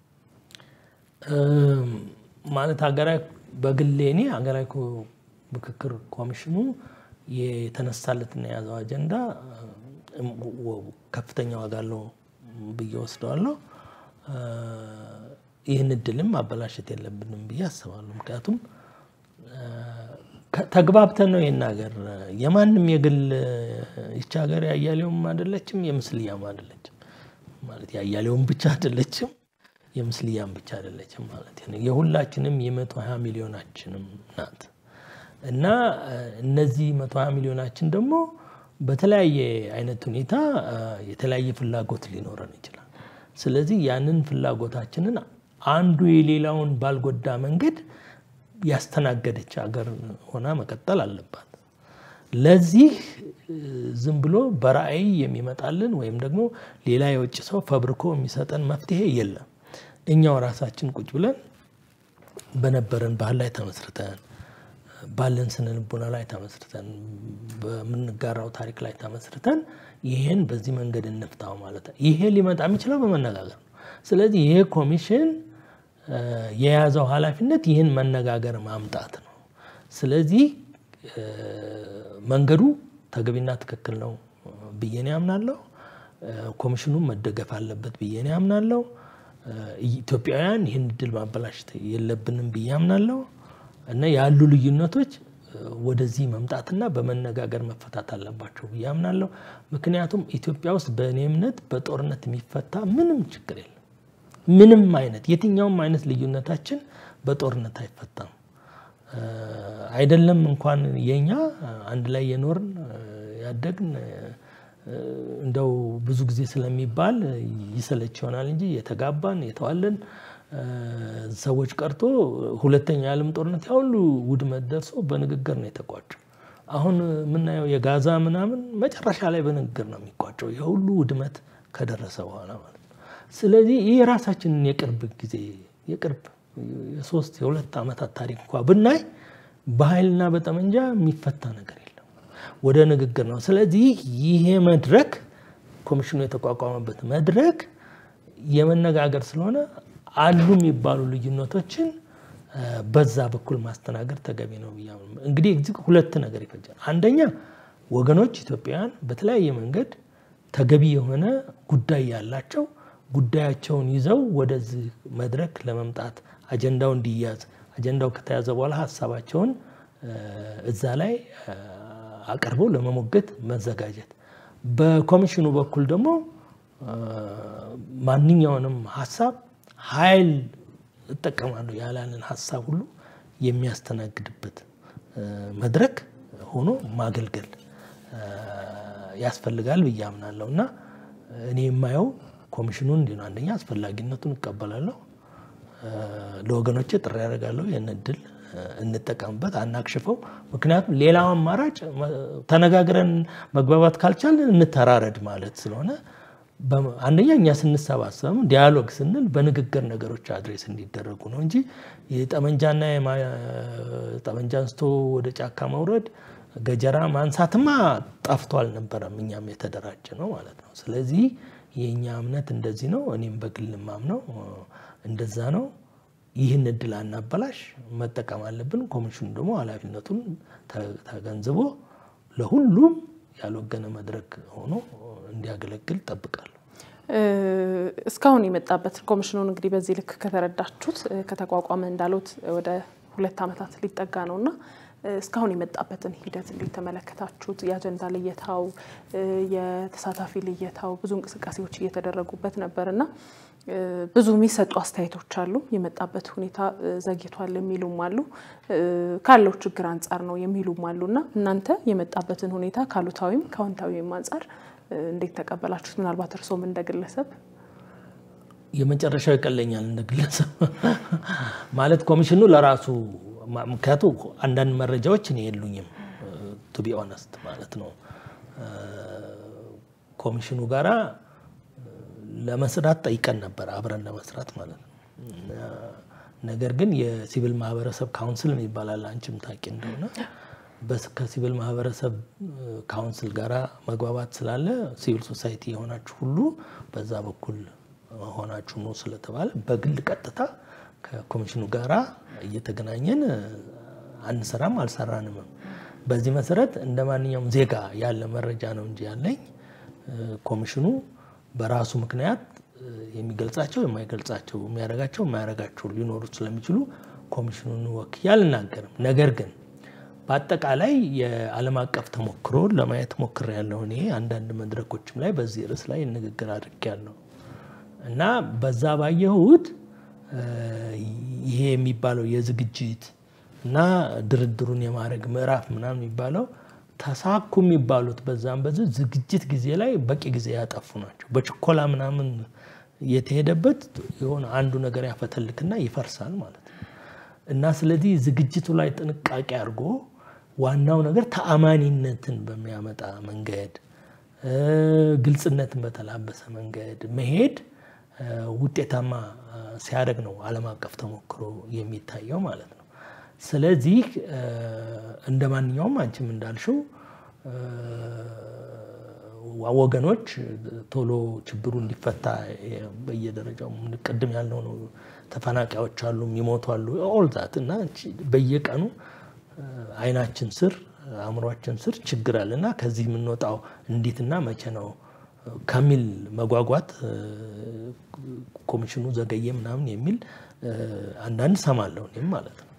ማለት ሀገራዊ በግሌ እኔ ሀገራዊ ምክክር ኮሚሽኑ የተነሳለትና የያዘው አጀንዳ ከፍተኛ ዋጋ አለው ብዬ ወስደዋለሁ። ይህን እድልም ማበላሸት የለብንም ብዬ አስባለሁ። ምክንያቱም ተግባብተን ነው ይህን ሀገር የማንም የግል ይቺ ሀገር የአያሌውም አይደለችም፣ የምስልያም አይደለችም። ማለት የአያሌውም ብቻ አይደለችም፣ የምስልያም ብቻ አይደለችም ማለት ነው። የሁላችንም የመቶ ሀያ ሚሊዮናችንም ናት እና እነዚህ መቶ ሀያ ሚሊዮናችን ደግሞ በተለያየ አይነት ሁኔታ የተለያየ ፍላጎት ሊኖረን ይችላል። ስለዚህ ያንን ፍላጎታችንን አንዱ የሌላውን ባልጎዳ መንገድ ያስተናገደች ሀገር ሆና መቀጠል አለባት። ለዚህ ዝም ብሎ በራዕይ የሚመጣልን ወይም ደግሞ ሌላ የውጭ ሰው ፈብርኮ የሚሰጠን መፍትሄ የለም። እኛው ራሳችን ቁጭ ብለን በነበረን ባህል ላይ ተመስርተን ባለን ስነ ልቦና ላይ ተመስርተን በምንጋራው ታሪክ ላይ ተመስርተን ይሄን በዚህ መንገድ እንፍታው ማለት ነው። ይሄ ሊመጣ የሚችለው በመነጋገር ነው። ስለዚህ ይሄ ኮሚሽን የያዘው ኃላፊነት ይህን መነጋገር ማምጣት ነው። ስለዚህ መንገዱ ተገቢና ትክክል ነው ብዬ ነው ያምናለሁ። ኮሚሽኑም መደገፍ አለበት ብዬ ነው ያምናለሁ። ኢትዮጵያውያን ይህን እድል ማበላሸት የለብንም ብዬ አምናለሁ እና ያሉ ልዩነቶች ወደዚህ መምጣትና በመነጋገር መፈታት አለባቸው ብዬ አምናለሁ። ምክንያቱም ኢትዮጵያ ውስጥ በእኔ እምነት በጦርነት የሚፈታ ምንም ችግር የለም። ምንም አይነት የትኛውም አይነት ልዩነታችን በጦርነት አይፈታም። አይደለም እንኳን የኛ አንድ ላይ የኖርን ያደግን እንደው ብዙ ጊዜ ስለሚባል ይሰለች ይሆናል እንጂ የተጋባን የተዋለን ሰዎች ቀርቶ ሁለተኛ የዓለም ጦርነት ያሁሉ ውድመት ደርሶ በንግግር ነው የተቋጨው። አሁን የምናየው የጋዛ ምናምን መጨረሻ ላይ በንግግር ነው የሚቋጨው የሁሉ ውድመት ከደረሰ በኋላ ማለት ነው። ስለዚህ ይህ የራሳችንን የቅርብ ጊዜ የቅርብ የሶስት የሁለት ዓመታት ታሪክ እንኳ ብናይ በኃይልና በጠመንጃ የሚፈታ ነገር የለም፣ ወደ ንግግር ነው። ስለዚህ ይሄ መድረክ ኮሚሽኑ የተቋቋመበት መድረክ የመነጋገር ስለሆነ አሉ የሚባሉ ልዩነቶችን በዛ በኩል ማስተናገድ ተገቢ ነው ብያ እንግዲህ ሁለት ነገር ይፈጃል። አንደኛ ወገኖች ኢትዮጵያውያን በተለያየ መንገድ ተገቢ የሆነ ጉዳይ ያላቸው ጉዳያቸውን ይዘው ወደዚህ መድረክ ለመምጣት አጀንዳው እንዲያዝ አጀንዳው ከተያዘ በኋላ ሀሳባቸውን እዛ ላይ አቅርበው ለመሞገት መዘጋጀት። በኮሚሽኑ በኩል ደግሞ ማንኛውንም ሀሳብ ኃይል እጠቀማለሁ ያላንን ሀሳብ ሁሉ የሚያስተናግድበት መድረክ ሆኖ ማገልገል ያስፈልጋል ብዬ አምናለሁ እና እኔ የማየው ኮሚሽኑን እንዲህ ነው። አንደኛ አስፈላጊነቱን እቀበላለሁ። ለወገኖቼ ጥሪ ያደርጋለሁ። ይህን እድል እንጠቀምበት፣ አናክሽፈው። ምክንያቱም ሌላው አማራጭ ተነጋግረን መግባባት ካልቻልን እንተራረድ ማለት ስለሆነ አንደኛ እኛ ስንሰባሰብም ዲያሎግ ስንል በንግግር ነገሮች አድሬስ እንዲደረጉ ነው እንጂ የጠመንጃና ጠመንጃ አንስቶ ወደ ጫካ መውረድ ገጀራ ማንሳትማ ጠፍቶ አልነበረም። እኛም የተደራጀ ነው ማለት ነው። ስለዚህ የእኛ እምነት እንደዚህ ነው። እኔም በግል ማምነው እንደዛ ነው። ይህን እድል አናበላሽ፣ መጠቀም አለብን። ኮሚሽኑ ደግሞ ኃላፊነቱን ተገንዝቦ ለሁሉም ያልወገነ መድረክ ሆኖ እንዲያገለግል ጠብቃለሁ። እስካሁን የመጣበት ኮሚሽኑን እንግዲህ በዚህ ልክ ከተረዳችሁት ከተቋቋመ እንዳሉት ወደ ሁለት ዓመታት ሊጠጋ ነው እና እስካሁን የመጣበትን ሂደት እንዴት ተመለከታችሁት? የአጀንዳ ልየታው፣ የተሳታፊ ልየታው ብዙ እንቅስቃሴዎች እየተደረጉበት ነበር እና ብዙ የሚሰጡ አስተያየቶች አሉ። የመጣበት ሁኔታ ዘግይቷል የሚሉም አሉ፣ ካለው ችግር አንጻር ነው የሚሉም አሉ እና እናንተ የመጣበትን ሁኔታ ካሉታዊም ከአዎንታዊም አንጻር እንዴት ተቀበላችሁት? ምናልባት እርሶም እንደ ግለሰብ የመጨረሻው ይቀለኛል እንደ ግለሰብ ማለት ኮሚሽኑ ለራሱ ምክንያቱ አንዳንድ መረጃዎች እኔ የሉኝም ቱ ቢ ኦነስት ማለት ነው። ኮሚሽኑ ጋራ ለመስራት ጠይቀን ነበር አብረን ለመስራት ማለት ነው። ነገር ግን የሲቪል ማህበረሰብ ካውንስል ይባላል አንቺም ታውቂ እንደሆነ ከሲቪል ማህበረሰብ ካውንስል ጋራ መግባባት ስላለ ሲቪል ሶሳይቲ የሆናችሁ ሁሉ በዛ በኩል ሆናችሁ ነው ስለተባለ በግል ቀጥታ ከኮሚሽኑ ጋራ እየተገናኘን አንሰራም አልሰራንም። በዚህ መሰረት እንደ ማንኛውም ዜጋ ያለ መረጃ ነው እንጂ ያለኝ ኮሚሽኑ በራሱ ምክንያት የሚገልጻቸው የማይገልጻቸው የሚያደርጋቸው የማያደርጋቸው ሊኖሩ ስለሚችሉ ኮሚሽኑን ወክዬ አልናገርም። ነገር ግን በአጠቃላይ የዓለም አቀፍ ተሞክሮ ለማየት ሞክሬያለሁ። እኔ አንዳንድ መድረኮችም ላይ በዚህ ርዕስ ላይ ንግግር አድርጌያለሁ እና በዛ ባየሁት ይሄ የሚባለው የዝግጅት እና ድርድሩን የማድረግ ምዕራፍ ምናምን የሚባለው ተሳኩ የሚባሉት በዛም በዚህ ዝግጅት ጊዜ ላይ በቂ ጊዜ ያጠፉ ናቸው። በችኮላ ምናምን የተሄደበት የሆነ አንዱ ነገር ያፈተልክና ይፈርሳል ማለት ነው እና ስለዚህ ዝግጅቱ ላይ ጥንቃቄ አድርጎ ዋናው ነገር ተአማኒነትን በሚያመጣ መንገድ ግልጽነትን በተላበሰ መንገድ መሄድ ውጤታማ ሲያደርግ ነው ዓለም አቀፍ ተሞክሮ የሚታየው ማለት ነው። ስለዚህ እንደ ማንኛውም አንቺም እንዳልሽው ወገኖች ቶሎ ችግሩ እንዲፈታ በየደረጃው ቅድም ያልነው ነው። ተፈናቃዮች አሉ፣ የሚሞቱ አሉ፣ ኦልዛት እና በየቀኑ አይናችን ስር አእምሯችን ስር ችግር አለ እና ከዚህ የምንወጣው እንዴትና መቼ ነው ከሚል መጓጓት ኮሚሽኑ ዘገየ ምናምን የሚል አንዳንድ ሰማለሁ እኔም ማለት ነው።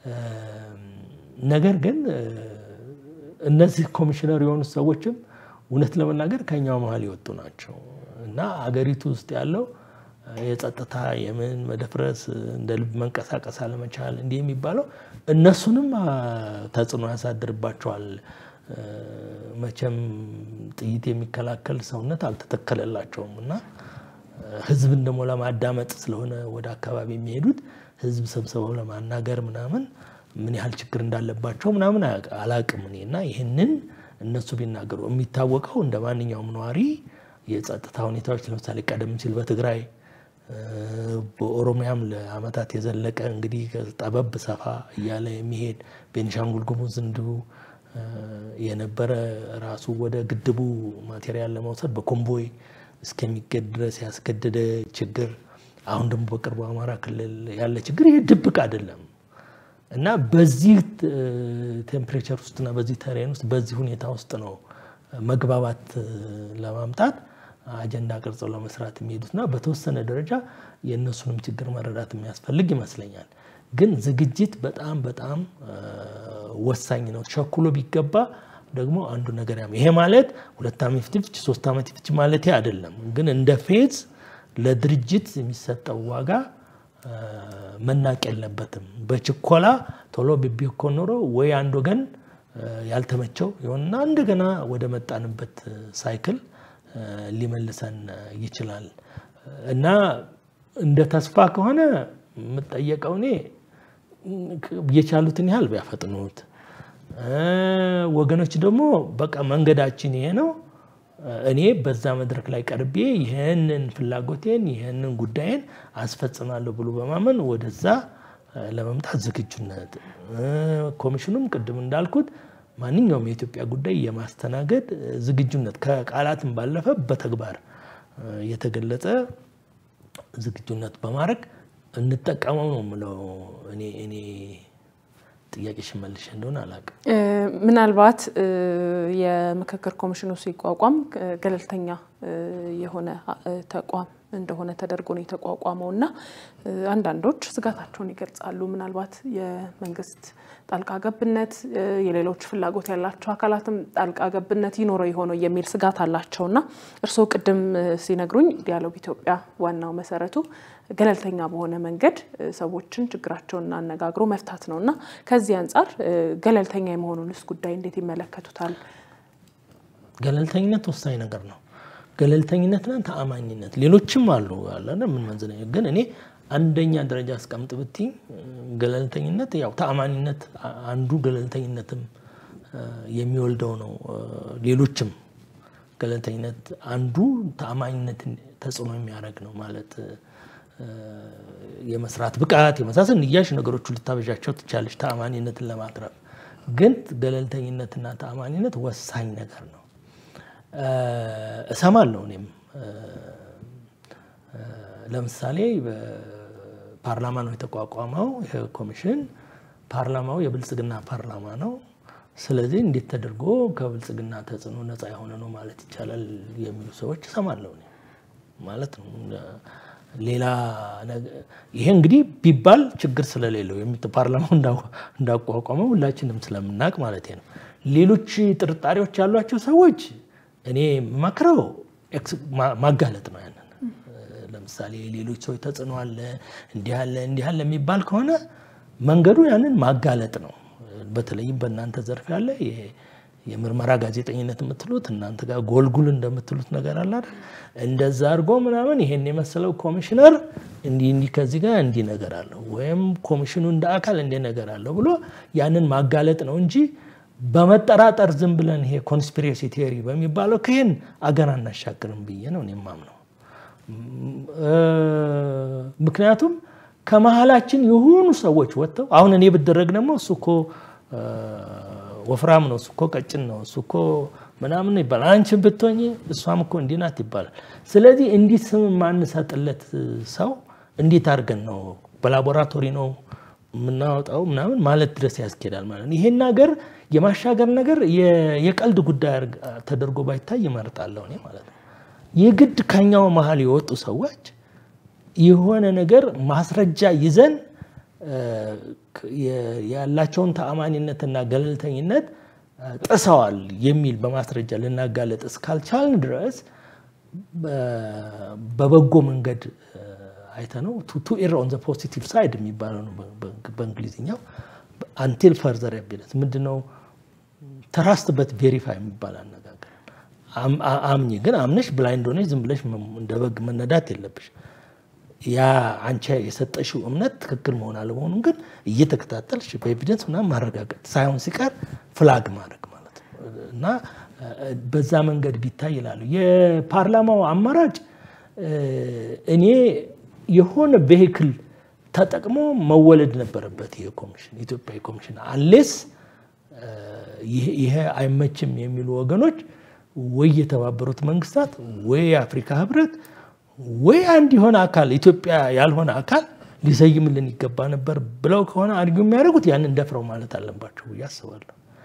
ነገር ግን እነዚህ ኮሚሽነር የሆኑ ሰዎችም እውነት ለመናገር ከኛው መሀል የወጡ ናቸው እና አገሪቱ ውስጥ ያለው የጸጥታ የምን መደፍረስ እንደ ልብ መንቀሳቀስ አለመቻል እንዲህ የሚባለው እነሱንም ተጽዕኖ ያሳድርባቸዋል። መቼም ጥይት የሚከላከል ሰውነት አልተተከለላቸውም እና ህዝብን ደግሞ ለማዳመጥ ስለሆነ ወደ አካባቢ የሚሄዱት ህዝብ ሰብስበው ለማናገር ምናምን ምን ያህል ችግር እንዳለባቸው ምናምን አላቅም እኔ እና ይህንን እነሱ ቢናገሩ የሚታወቀው እንደ ማንኛውም ነዋሪ የጸጥታ ሁኔታዎች ለምሳሌ ቀደም ሲል በትግራይ በኦሮሚያም ለአመታት የዘለቀ እንግዲህ ጠበብ ሰፋ እያለ የሚሄድ ቤኒሻንጉል ጉሙዝ እንዲሁ የነበረ ራሱ ወደ ግድቡ ማቴሪያል ለመውሰድ በኮምቦይ እስከሚገድ ድረስ ያስገደደ ችግር፣ አሁን ደግሞ በቅርቡ አማራ ክልል ያለ ችግር ይህ ድብቅ አይደለም እና በዚህ ቴምፕሬቸር ውስጥና በዚህ ተሬን ውስጥ በዚህ ሁኔታ ውስጥ ነው መግባባት ለማምጣት አጀንዳ ቅርጸው ለመስራት የሚሄዱትና በተወሰነ ደረጃ የእነሱንም ችግር መረዳት የሚያስፈልግ ይመስለኛል። ግን ዝግጅት በጣም በጣም ወሳኝ ነው። ቸኩሎ ቢገባ ደግሞ አንዱ ነገር ያም ይሄ ማለት ሁለት ዓመት ይፍጅ ሶስት ዓመት ይፍጅ ማለት አይደለም። ግን እንደ ፌዝ ለድርጅት የሚሰጠው ዋጋ መናቅ የለበትም። በችኮላ ቶሎ ቢኮን ኖሮ ወይ አንድ ወገን ያልተመቸው የሆነና እንደገና ወደ መጣንበት ሳይክል ሊመልሰን ይችላል እና እንደ ተስፋ ከሆነ የምጠየቀው እኔ የቻሉትን ያህል ቢያፈጥኑት፣ ወገኖች ደግሞ በቃ መንገዳችን ይሄ ነው፣ እኔ በዛ መድረክ ላይ ቀርቤ ይህንን ፍላጎቴን ይህንን ጉዳይን አስፈጽማለሁ ብሎ በማመን ወደዛ ለመምጣት ዝግጁነት ኮሚሽኑም ቅድም እንዳልኩት ማንኛውም የኢትዮጵያ ጉዳይ የማስተናገድ ዝግጁነት ከቃላትም ባለፈ በተግባር የተገለጸ ዝግጁነት በማድረግ እንጠቀመው ነው የምለው። እኔ እኔ ጥያቄ ሽመልሽ እንደሆነ አላውቅም። ምናልባት የምክክር ኮሚሽኑ ሲቋቋም ገለልተኛ የሆነ ተቋም እንደሆነ ተደርጎ ነው የተቋቋመው እና አንዳንዶች ስጋታቸውን ይገልጻሉ። ምናልባት የመንግስት ጣልቃ ገብነት፣ የሌሎች ፍላጎት ያላቸው አካላትም ጣልቃ ገብነት ይኖረው የሆነው የሚል ስጋት አላቸው እና እርስዎ ቅድም ሲነግሩኝ ዲያሎግ ኢትዮጵያ ዋናው መሰረቱ ገለልተኛ በሆነ መንገድ ሰዎችን ችግራቸውን አነጋግሮ መፍታት ነው እና ከዚህ አንጻር ገለልተኛ የመሆኑንስ ጉዳይ እንዴት ይመለከቱታል? ገለልተኝነት ወሳኝ ነገር ነው። ገለልተኝነትና ተአማኝነት ሌሎችም አሉ አለ ምን መንዝነ ግን እኔ አንደኛ ደረጃ አስቀምጥ ብትይ ገለልተኝነት ያው ተአማኒነት አንዱ ገለልተኝነትም የሚወልደው ነው። ሌሎችም ገለልተኝነት አንዱ ተአማኝነትን ተጽዕኖ የሚያደርግ ነው ማለት የመስራት ብቃት የመሳሰል እያሽ ነገሮቹ ልታበዣቸው ትቻለች ተአማኒነትን ለማትረፍ ግን ገለልተኝነትና ተአማኒነት ወሳኝ ነገር ነው። እሰማለሁ እኔም ለምሳሌ ፓርላማ ነው የተቋቋመው ይህ ኮሚሽን። ፓርላማው የብልጽግና ፓርላማ ነው። ስለዚህ እንዴት ተደርጎ ከብልጽግና ተጽዕኖ ነፃ የሆነ ነው ማለት ይቻላል የሚሉ ሰዎች እሰማለሁ እኔ ማለት ነው። ሌላ ይሄ እንግዲህ ቢባል ችግር ስለሌለው ፓርላማው እንዳቋቋመው ሁላችንም ስለምናውቅ ማለት ነው። ሌሎች ጥርጣሬዎች ያሏቸው ሰዎች እኔ የምመክረው ማጋለጥ ነው። ያንን ለምሳሌ ሌሎች ሰዎች ተጽዕኖ አለ እንዲህ አለ እንዲህ አለ የሚባል ከሆነ መንገዱ ያንን ማጋለጥ ነው። በተለይም በእናንተ ዘርፍ ያለ የምርመራ ጋዜጠኝነት የምትሉት እናንተ ጋር ጎልጉል እንደምትሉት ነገር አለ አይደል? እንደዛ አድርጎ ምናምን ይሄን የመሰለው ኮሚሽነር እንዲህ እንዲህ ከዚህ ጋር እንዲህ ነገር አለው ወይም ኮሚሽኑ እንደ አካል እንዲህ ነገር አለው ብሎ ያንን ማጋለጥ ነው እንጂ በመጠራጠር ዝም ብለን ይሄ ኮንስፒሬሲ ቴዎሪ በሚባለው ከይህን አገር አናሻግርም ብዬ ነው እኔ የማምነው። ምክንያቱም ከመሀላችን የሆኑ ሰዎች ወጥተው አሁን እኔ ብደረግ ደግሞ እሱ እኮ ወፍራም ነው፣ እሱ እኮ ቀጭን ነው፣ እሱ እኮ ምናምን ይባላል። አንቺ ብትሆኝ እሷም እኮ እንዲህ ናት ይባላል። ስለዚህ እንዲህ ስም የማንሰጥለት ሰው እንዴት አድርገን ነው በላቦራቶሪ ነው የምናወጣው ምናምን ማለት ድረስ ያስኬዳል ማለት ነው። ይሄን ነገር የማሻገር ነገር የቀልድ ጉዳይ ተደርጎ ባይታይ ይመርጣለሁ እኔ ማለት ነው። የግድ ከኛው መሀል የወጡ ሰዎች የሆነ ነገር ማስረጃ ይዘን ያላቸውን ተአማኒነትና ገለልተኝነት ጥሰዋል የሚል በማስረጃ ልናጋለጥ እስካልቻልን ድረስ በበጎ መንገድ አይተነው ቱ ኤር ኦን ዘ ፖዚቲቭ ሳይድ የሚባለው ነው በእንግሊዝኛው። አንቲል ፈርዘር ኤቪደንስ ምንድነው? ተራስትበት ቬሪፋይ የሚባል አነጋገር አምኝ ግን አምነሽ ብላይንድ ሆነሽ ዝም ብለሽ እንደ በግ መነዳት የለብሽ። ያ አንቺ የሰጠሽው እምነት ትክክል መሆን አለመሆኑን ግን እየተከታተልሽ በኤቪደንስ ምናምን ማረጋገጥ ሳይሆን ሲቀር ፍላግ ማድረግ ማለት ነው እና በዛ መንገድ ቢታይ ይላሉ። የፓርላማው አማራጭ እኔ የሆነ ቬሂክል ተጠቅሞ መወለድ ነበረበት። ይሄ ኮሚሽን ኢትዮጵያዊ ኮሚሽን አሌስ ይሄ አይመችም የሚሉ ወገኖች ወይ የተባበሩት መንግስታት ወይ የአፍሪካ ህብረት ወይ አንድ የሆነ አካል ኢትዮጵያ ያልሆነ አካል ሊሰይምልን ይገባ ነበር ብለው ከሆነ አድርጊው የሚያደርጉት ያንን ደፍረው ማለት አለባቸው ብዬ አስባለሁ።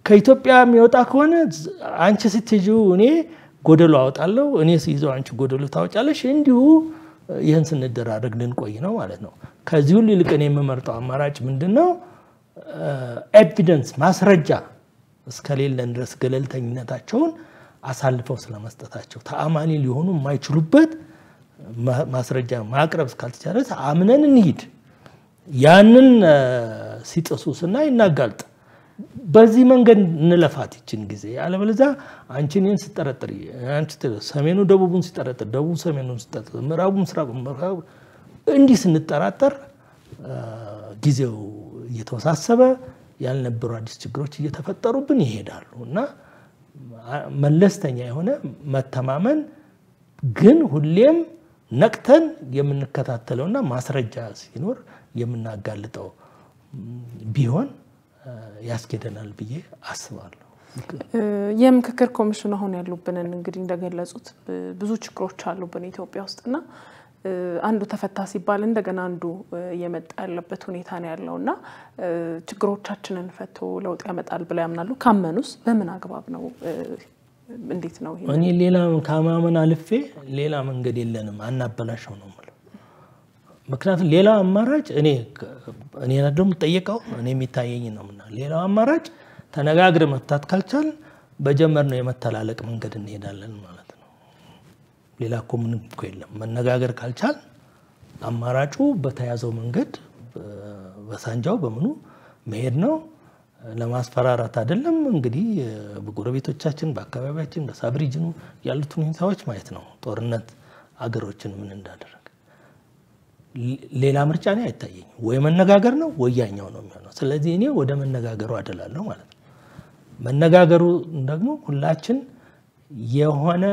ከኢትዮጵያ የሚወጣ ከሆነ አንቺ ስትይዙ እኔ ጎደሎ አወጣለሁ፣ እኔ ስይዘው አንቺ ጎደሎ ታወጫለሽ። እንዲሁ ይህን ስንደራረግ ልንቆይ ነው ማለት ነው። ከዚህ ሁሉ ይልቅ እኔ የምመርጠው አማራጭ ምንድን ነው? ኤቪደንስ ማስረጃ እስከሌለን ድረስ ገለልተኝነታቸውን አሳልፈው ስለመስጠታቸው ተአማኒ ሊሆኑ የማይችሉበት ማስረጃ ማቅረብ እስካልተቻለ አምነን እንሂድ። ያንን ሲጥሱ ስናይ እናጋልጥ። በዚህ መንገድ እንለፋት ይችን ጊዜ። አለበለዚያ አንቺ እኔን ስጠረጥር፣ ሰሜኑ ደቡቡን ሲጠረጥር፣ ደቡብ ሰሜኑን ሲጠረጥር፣ ምዕራቡ ምስራቁ ምዕራቡ እንዲህ ስንጠራጠር ጊዜው እየተወሳሰበ ያልነበሩ አዲስ ችግሮች እየተፈጠሩብን ይሄዳሉ እና መለስተኛ የሆነ መተማመን ግን ሁሌም ነቅተን የምንከታተለውና ማስረጃ ሲኖር የምናጋልጠው ቢሆን ያስኬደናል ብዬ አስባለሁ። የምክክር ኮሚሽኑ አሁን ያሉብንን እንግዲህ እንደገለጹት ብዙ ችግሮች አሉብን ኢትዮጵያ ውስጥና አንዱ ተፈታ ሲባል እንደገና አንዱ እየመጣ ያለበት ሁኔታ ነው ያለው እና ችግሮቻችንን ፈቶ ለውጥ ያመጣል ብለው ያምናሉ? ካመኑስ በምን አግባብ ነው? እንዴት ነው? እኔ ሌላ ከማመን አልፌ ሌላ መንገድ የለንም አናበላሸው ነው የምለው። ምክንያቱም ሌላው አማራጭ እኔ እኔ ደግሞ ጠየቀው እኔ የሚታየኝ ነው ምና ሌላው አማራጭ ተነጋግረ መፍታት ካልቻል በጀመርነው የመተላለቅ መንገድ እንሄዳለን ማለት ነው። ሌላ እኮ ምንም እኮ የለም። መነጋገር ካልቻል አማራጩ በተያዘው መንገድ በሳንጃው በምኑ መሄድ ነው። ለማስፈራራት አይደለም። እንግዲህ በጎረቤቶቻችን በአካባቢያችን በሳብ ሪጅኑ ያሉትን ሁኔታዎች ማየት ነው። ጦርነት አገሮችን ምን እንዳደረገ ሌላ ምርጫ እኔ አይታየኝም። ወይ መነጋገር ነው ወይ ያኛው ነው የሚሆነው። ስለዚህ እኔ ወደ መነጋገሩ አደላለሁ ማለት ነው። መነጋገሩ ደግሞ ሁላችን የሆነ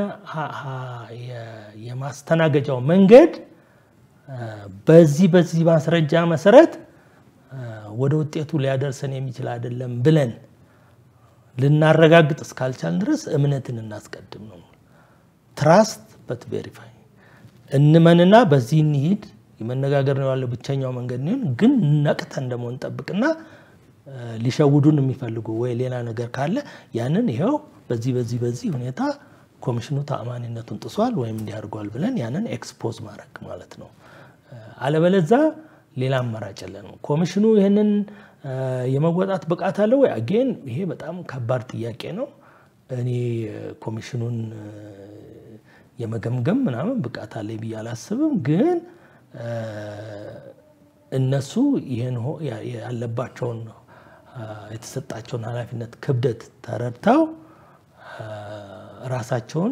የማስተናገጃው መንገድ በዚህ በዚህ ማስረጃ መሰረት ወደ ውጤቱ ሊያደርሰን የሚችል አይደለም ብለን ልናረጋግጥ እስካልቻልን ድረስ እምነትን እናስቀድም ነው። ትራስት በት ቬሪፋይ እንመንና በዚህ እንሂድ። የመነጋገር ነው ያለው ብቸኛው መንገድ ነው። ግን ነቅተን ደግሞ እንጠብቅና ሊሸውዱን የሚፈልጉ ወይ ሌላ ነገር ካለ ያንን ይኸው በዚህ በዚህ በዚህ ሁኔታ ኮሚሽኑ ተአማኒነቱን ጥሷል ወይም እንዲያደርጓል ብለን ያንን ኤክስፖዝ ማድረግ ማለት ነው። አለበለዛ ሌላ አማራጭ የለንም። ኮሚሽኑ ይህንን የመወጣት ብቃት አለ ወይ? አጌን ይሄ በጣም ከባድ ጥያቄ ነው። እኔ ኮሚሽኑን የመገምገም ምናምን ብቃት አለ ብዬ አላስብም። ግን እነሱ ይህን ያለባቸውን የተሰጣቸውን ኃላፊነት ክብደት ተረድተው ራሳቸውን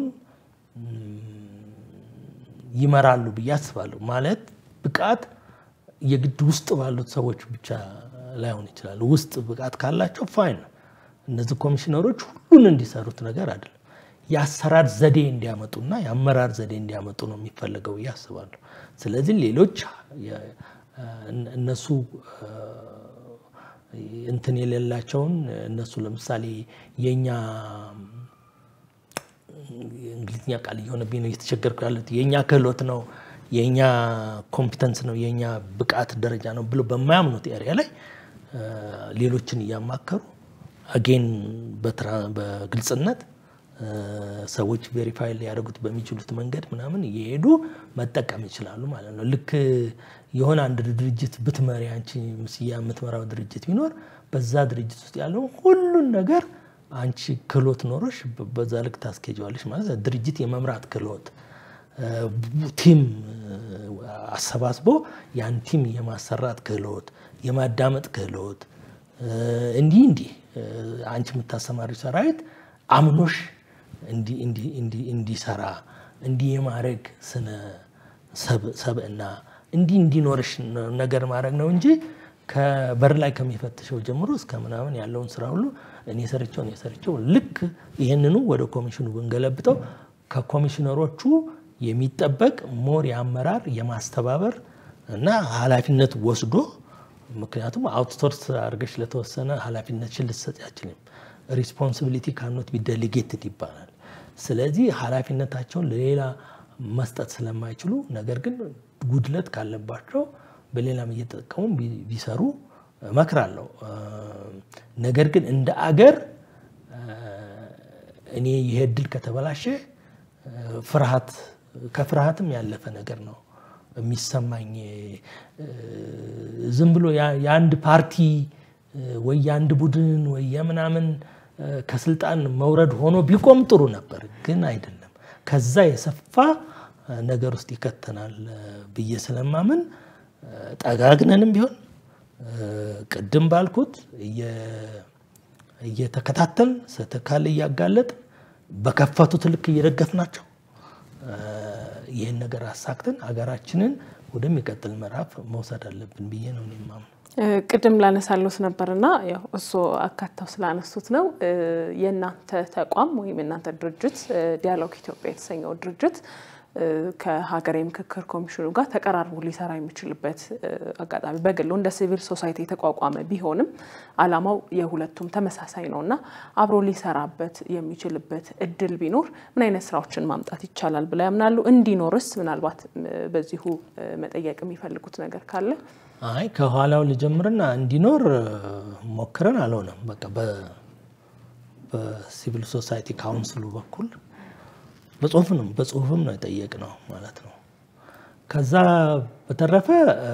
ይመራሉ ብዬ አስባለሁ። ማለት ብቃት የግድ ውስጥ ባሉት ሰዎች ብቻ ላይሆን ይችላል። ውስጥ ብቃት ካላቸው ፋይን ነው። እነዚህ ኮሚሽነሮች ሁሉን እንዲሰሩት ነገር አይደለም። የአሰራር ዘዴ እንዲያመጡና የአመራር ዘዴ እንዲያመጡ ነው የሚፈለገው ብዬ አስባለሁ። ስለዚህ ሌሎች እነሱ እንትን የሌላቸውን እነሱ ለምሳሌ የኛ እንግሊዝኛ ቃል እየሆነብኝ ነው እየተቸገርኩ ያሉት የእኛ ክህሎት ነው የእኛ ኮምፒተንስ ነው የእኛ ብቃት ደረጃ ነው ብሎ በማያምኑት ኤሪያ ላይ ሌሎችን እያማከሩ አጌን በግልጽነት ሰዎች ቬሪፋይ ሊያደርጉት በሚችሉት መንገድ ምናምን እየሄዱ መጠቀም ይችላሉ ማለት ነው። ልክ የሆነ አንድ ድርጅት ብትመሪ አንቺ ምስያ የምትመራው ድርጅት ቢኖር በዛ ድርጅት ውስጥ ያለውን ሁሉን ነገር አንቺ ክህሎት ኖሮሽ በዛ ልክ ታስኬጀዋለሽ ማለት ነው። ድርጅት የመምራት ክህሎት ቲም አሰባስቦ ያን ቲም የማሰራት ክህሎት፣ የማዳመጥ ክህሎት እንዲህ እንዲህ አንቺ የምታሰማሪው ሰራዊት አምኖሽ እንዲሰራ እንዲህ የማድረግ ስነ ሰብእና እንዲህ እንዲኖርሽ ነገር ማድረግ ነው እንጂ ከበር ላይ ከሚፈትሸው ጀምሮ እስከ ምናምን ያለውን ስራ ሁሉ እኔ ሰርቸው እኔ ሰርቸው ልክ ይህንኑ ወደ ኮሚሽኑ ብንገለብጠው ከኮሚሽነሮቹ የሚጠበቅ ሞር የአመራር የማስተባበር እና ኃላፊነት ወስዶ ምክንያቱም አውትሶርስ አድርገሽ ለተወሰነ ኃላፊነትሽን ልትሰጪ አችልም። ሪስፖንሲቢሊቲ ካኖት ቢ ዴሊጌትድ ይባላል። ስለዚህ ኃላፊነታቸውን ለሌላ መስጠት ስለማይችሉ ነገር ግን ጉድለት ካለባቸው በሌላም እየተጠቀሙ ቢሰሩ እመክራለሁ። ነገር ግን እንደ አገር እኔ ይሄ እድል ከተበላሸ ፍርሃት ከፍርሃትም ያለፈ ነገር ነው የሚሰማኝ። ዝም ብሎ የአንድ ፓርቲ ወይ የአንድ ቡድን ወይ የምናምን ከስልጣን መውረድ ሆኖ ቢቆም ጥሩ ነበር፣ ግን አይደለም። ከዛ የሰፋ ነገር ውስጥ ይከተናል ብዬ ስለማምን ጠጋግነንም ቢሆን ቅድም ባልኩት እየተከታተል ስህተት ካለ እያጋለጥ በከፈቱት ልክ እየደገፍናቸው ይህን ነገር አሳክተን ሀገራችንን ወደሚቀጥል ምዕራፍ መውሰድ አለብን ብዬ ነው እኔ የማምነው። ቅድም ላነሳሉት ነበርና ያው እሱ አካተው ስላነሱት ነው የእናንተ ተቋም ወይም የእናንተ ድርጅት ዲያሎግ ኢትዮጵያ የተሰኘው ድርጅት ከሀገራዊ ምክክር ኮሚሽኑ ጋር ተቀራርቦ ሊሰራ የሚችልበት አጋጣሚ በግሉ እንደ ሲቪል ሶሳይቲ የተቋቋመ ቢሆንም ዓላማው የሁለቱም ተመሳሳይ ነው እና አብሮ ሊሰራበት የሚችልበት እድል ቢኖር ምን አይነት ስራዎችን ማምጣት ይቻላል ብለው ያምናሉ? እንዲኖርስ ምናልባት በዚሁ መጠየቅ የሚፈልጉት ነገር ካለ? አይ ከኋላው ልጀምርና እንዲኖር ሞክረን አልሆነም። በቃ በሲቪል ሶሳይቲ ካውንስሉ በኩል በጽሁፍ ነው በጽሁፍም ነው የጠየቅነው ማለት ነው። ከዛ በተረፈ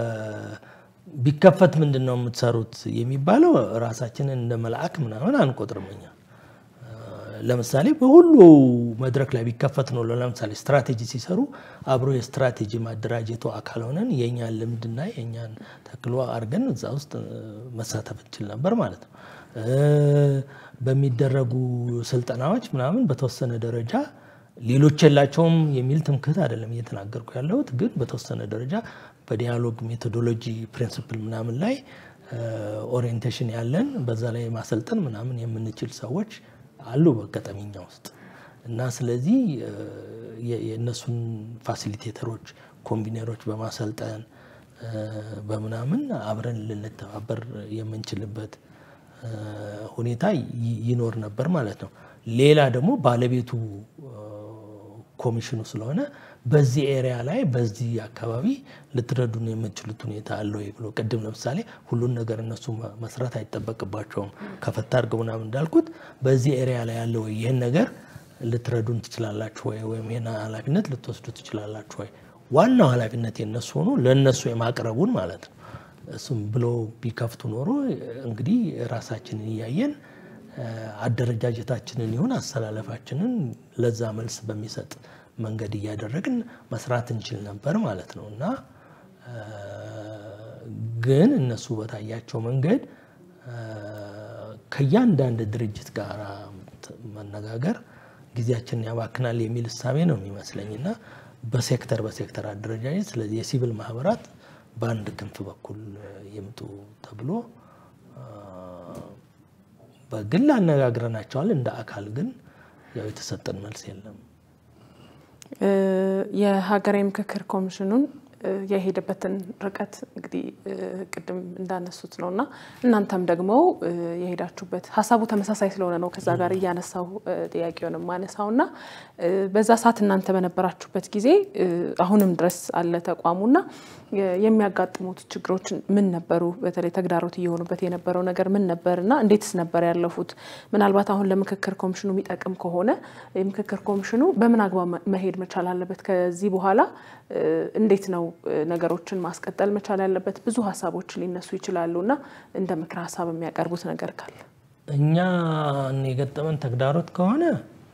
ቢከፈት ምንድን ነው የምትሰሩት የሚባለው ራሳችንን እንደ መልአክ ምናምን አንቆጥርም እኛ። ለምሳሌ በሁሉ መድረክ ላይ ቢከፈት ነው። ለምሳሌ ስትራቴጂ ሲሰሩ አብሮ የስትራቴጂ ማደራጀቱ አካል ሆነን የእኛን ልምድና የእኛን ተክሎ አድርገን እዛ ውስጥ መሳተፍ እንችል ነበር ማለት ነው። በሚደረጉ ስልጠናዎች ምናምን በተወሰነ ደረጃ ሌሎች የላቸውም የሚል ትምክህት አይደለም እየተናገርኩ ያለሁት። ግን በተወሰነ ደረጃ በዲያሎግ ሜቶዶሎጂ ፕሪንስፕል ምናምን ላይ ኦሪየንቴሽን ያለን በዛ ላይ ማሰልጠን ምናምን የምንችል ሰዎች አሉ በአጋጣሚኛ ውስጥ እና ስለዚህ የእነሱን ፋሲሊቴተሮች ኮምቢነሮች በማሰልጠን በምናምን አብረን ልንተባበር የምንችልበት ሁኔታ ይኖር ነበር ማለት ነው። ሌላ ደግሞ ባለቤቱ ኮሚሽኑ ስለሆነ በዚህ ኤሪያ ላይ በዚህ አካባቢ ልትረዱን የምትችሉት ሁኔታ አለ ወይ ብሎ ቅድም ለምሳሌ ሁሉን ነገር እነሱ መስራት አይጠበቅባቸውም ከፈታ አድርገው ምናምን እንዳልኩት በዚህ ኤሪያ ላይ ያለ ወይ ይህን ነገር ልትረዱን ትችላላችሁ ወይ ወይም ይህን ኃላፊነት ልትወስዱ ትችላላችሁ ወይ ዋናው ኃላፊነት የነሱ ሆኖ ለእነሱ የማቅረቡን ማለት ነው። እሱም ብሎ ቢከፍቱ ኖሮ እንግዲህ ራሳችንን እያየን አደረጃጀታችንን ይሁን አሰላለፋችንን ለዛ መልስ በሚሰጥ መንገድ እያደረግን መስራት እንችል ነበር ማለት ነው እና ግን እነሱ በታያቸው መንገድ ከእያንዳንድ ድርጅት ጋር መነጋገር ጊዜያችንን ያባክናል የሚል እሳቤ ነው የሚመስለኝ እና በሴክተር በሴክተር አደረጃጀት ስለዚህ የሲቪል ማህበራት በአንድ ክንፍ በኩል ይምጡ ተብሎ በግል አነጋግረናቸዋል። እንደ አካል ግን ያው የተሰጠን መልስ የለም። የሀገራዊ ምክክር ኮሚሽኑን የሄደበትን ርቀት እንግዲህ ቅድም እንዳነሱት ነው እና እናንተም ደግሞ የሄዳችሁበት ሀሳቡ ተመሳሳይ ስለሆነ ነው ከዛ ጋር እያነሳው ጥያቄውን ማነሳው እና በዛ ሰዓት እናንተ በነበራችሁበት ጊዜ አሁንም ድረስ አለ ተቋሙና የሚያጋጥሙት ችግሮች ምን ነበሩ? በተለይ ተግዳሮት እየሆኑበት የነበረው ነገር ምን ነበር እና እንዴትስ ነበር ያለፉት? ምናልባት አሁን ለምክክር ኮሚሽኑ የሚጠቅም ከሆነ የምክክር ኮሚሽኑ በምን አግባብ መሄድ መቻል አለበት? ከዚህ በኋላ እንዴት ነው ነገሮችን ማስቀጠል መቻል ያለበት? ብዙ ሀሳቦች ሊነሱ ይችላሉ እና እንደ ምክር ሀሳብ የሚያቀርቡት ነገር ካለ እኛ የገጠመን ተግዳሮት ከሆነ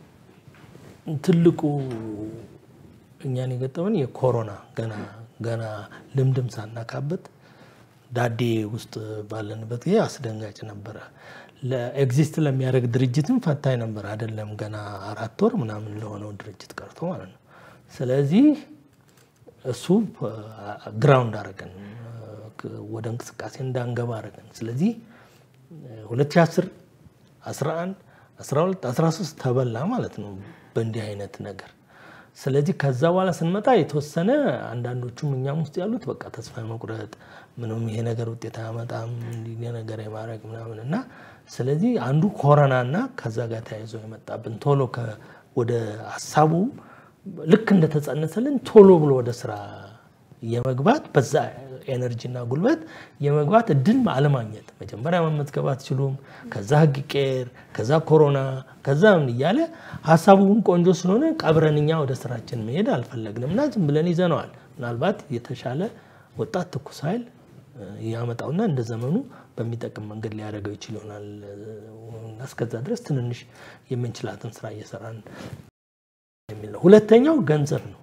ትልቁ እኛን የገጠመን የኮሮና ገና ገና ልምድም ሳናካበት ዳዴ ውስጥ ባለንበት ጊዜ አስደንጋጭ ነበረ። ለኤግዚስት ለሚያደርግ ድርጅትም ፈታኝ ነበር፣ አይደለም ገና አራት ወር ምናምን ለሆነው ድርጅት ቀርቶ ማለት ነው። ስለዚህ እሱ ግራውንድ አረገን፣ ወደ እንቅስቃሴ እንዳንገባ አረገን። ስለዚህ 2010 11 12 13 ተበላ ማለት ነው በእንዲህ አይነት ነገር ስለዚህ ከዛ በኋላ ስንመጣ የተወሰነ አንዳንዶቹም እኛም ውስጥ ያሉት በቃ ተስፋ መቁረጥ ምንም ይሄ ነገር ውጤት አያመጣም እንዲህ ነገር የማድረግ ምናምን እና ስለዚህ አንዱ ኮረናና ከዛ ጋር ተያይዞ የመጣብን ቶሎ ወደ ሀሳቡ ልክ እንደተጸነሰልን ቶሎ ብሎ ወደ ስራ የመግባት በዛ ኤነርጂና ጉልበት የመግባት እድል አለማግኘት። መጀመሪያ መመዝገብ አትችሉም፣ ከዛ ህግ ይቀየር፣ ከዛ ኮሮና፣ ከዛ ምን እያለ ሀሳቡን ቆንጆ ስለሆነ ቀብረን እኛ ወደ ስራችን መሄድ አልፈለግንም እና ዝም ብለን ይዘነዋል። ምናልባት የተሻለ ወጣት ትኩስ ኃይል ያመጣውና እንደ ዘመኑ በሚጠቅም መንገድ ሊያደርገው ይችል ይሆናል። እስከዛ ድረስ ትንንሽ የምንችላትን ስራ እየሰራን የሚል ነው። ሁለተኛው ገንዘብ ነው።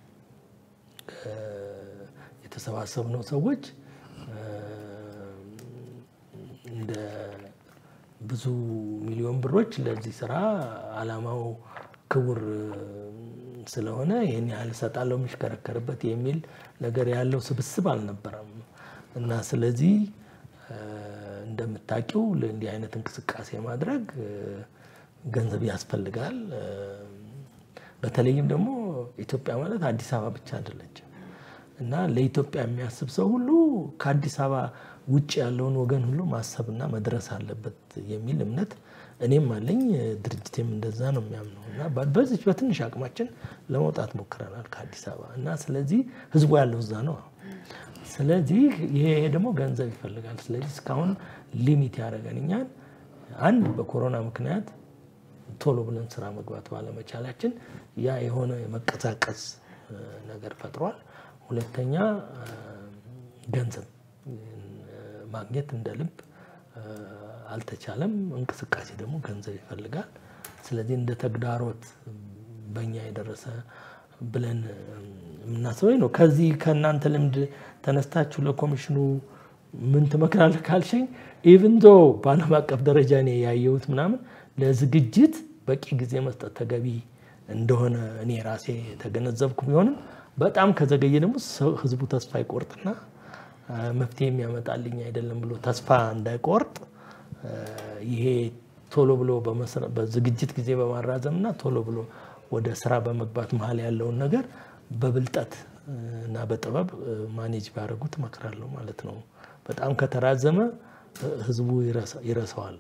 የተሰባሰብነው ሰዎች እንደ ብዙ ሚሊዮን ብሮች ለዚህ ስራ አላማው ክቡር ስለሆነ ይህን ያህል እሰጣለሁ የሚሽከረከርበት የሚል ነገር ያለው ስብስብ አልነበረም እና ስለዚህ እንደምታውቂው ለእንዲህ አይነት እንቅስቃሴ ማድረግ ገንዘብ ያስፈልጋል። በተለይም ደግሞ ኢትዮጵያ ማለት አዲስ አበባ ብቻ አይደለችም እና ለኢትዮጵያ የሚያስብ ሰው ሁሉ ከአዲስ አበባ ውጭ ያለውን ወገን ሁሉ ማሰብና መድረስ አለበት የሚል እምነት እኔም አለኝ። ድርጅቴም እንደዛ ነው የሚያምነው እና በዚች በትንሽ አቅማችን ለመውጣት ሞክረናል ከአዲስ አበባ እና ስለዚህ ህዝቡ ያለው እዛ ነው። ስለዚህ ይሄ ደግሞ ገንዘብ ይፈልጋል። ስለዚህ እስካሁን ሊሚት ያደረገን እኛን አንድ በኮሮና ምክንያት ቶሎ ብለን ስራ መግባት ባለመቻላችን ያ የሆነ የመቀዛቀዝ ነገር ፈጥሯል። ሁለተኛ ገንዘብ ማግኘት እንደ ልብ አልተቻለም። እንቅስቃሴ ደግሞ ገንዘብ ይፈልጋል። ስለዚህ እንደ ተግዳሮት በእኛ የደረሰ ብለን የምናስበው ነው። ከዚህ ከእናንተ ልምድ ተነስታችሁ ለኮሚሽኑ ምን ትመክራለህ ካልሽኝ፣ ኢቭን ዶ በዓለም አቀፍ ደረጃ እኔ ያየሁት ምናምን ለዝግጅት በቂ ጊዜ መስጠት ተገቢ እንደሆነ እኔ ራሴ የተገነዘብኩ ቢሆንም በጣም ከዘገየ ደግሞ ህዝቡ ተስፋ ይቆርጥና መፍትሄ የሚያመጣልኝ አይደለም ብሎ ተስፋ እንዳይቆርጥ ይሄ ቶሎ ብሎ በዝግጅት ጊዜ በማራዘምና ቶሎ ብሎ ወደ ስራ በመግባት መሀል ያለውን ነገር በብልጠት እና በጥበብ ማኔጅ ቢያደርጉት እመክራለሁ ማለት ነው። በጣም ከተራዘመ ህዝቡ ይረሳዋል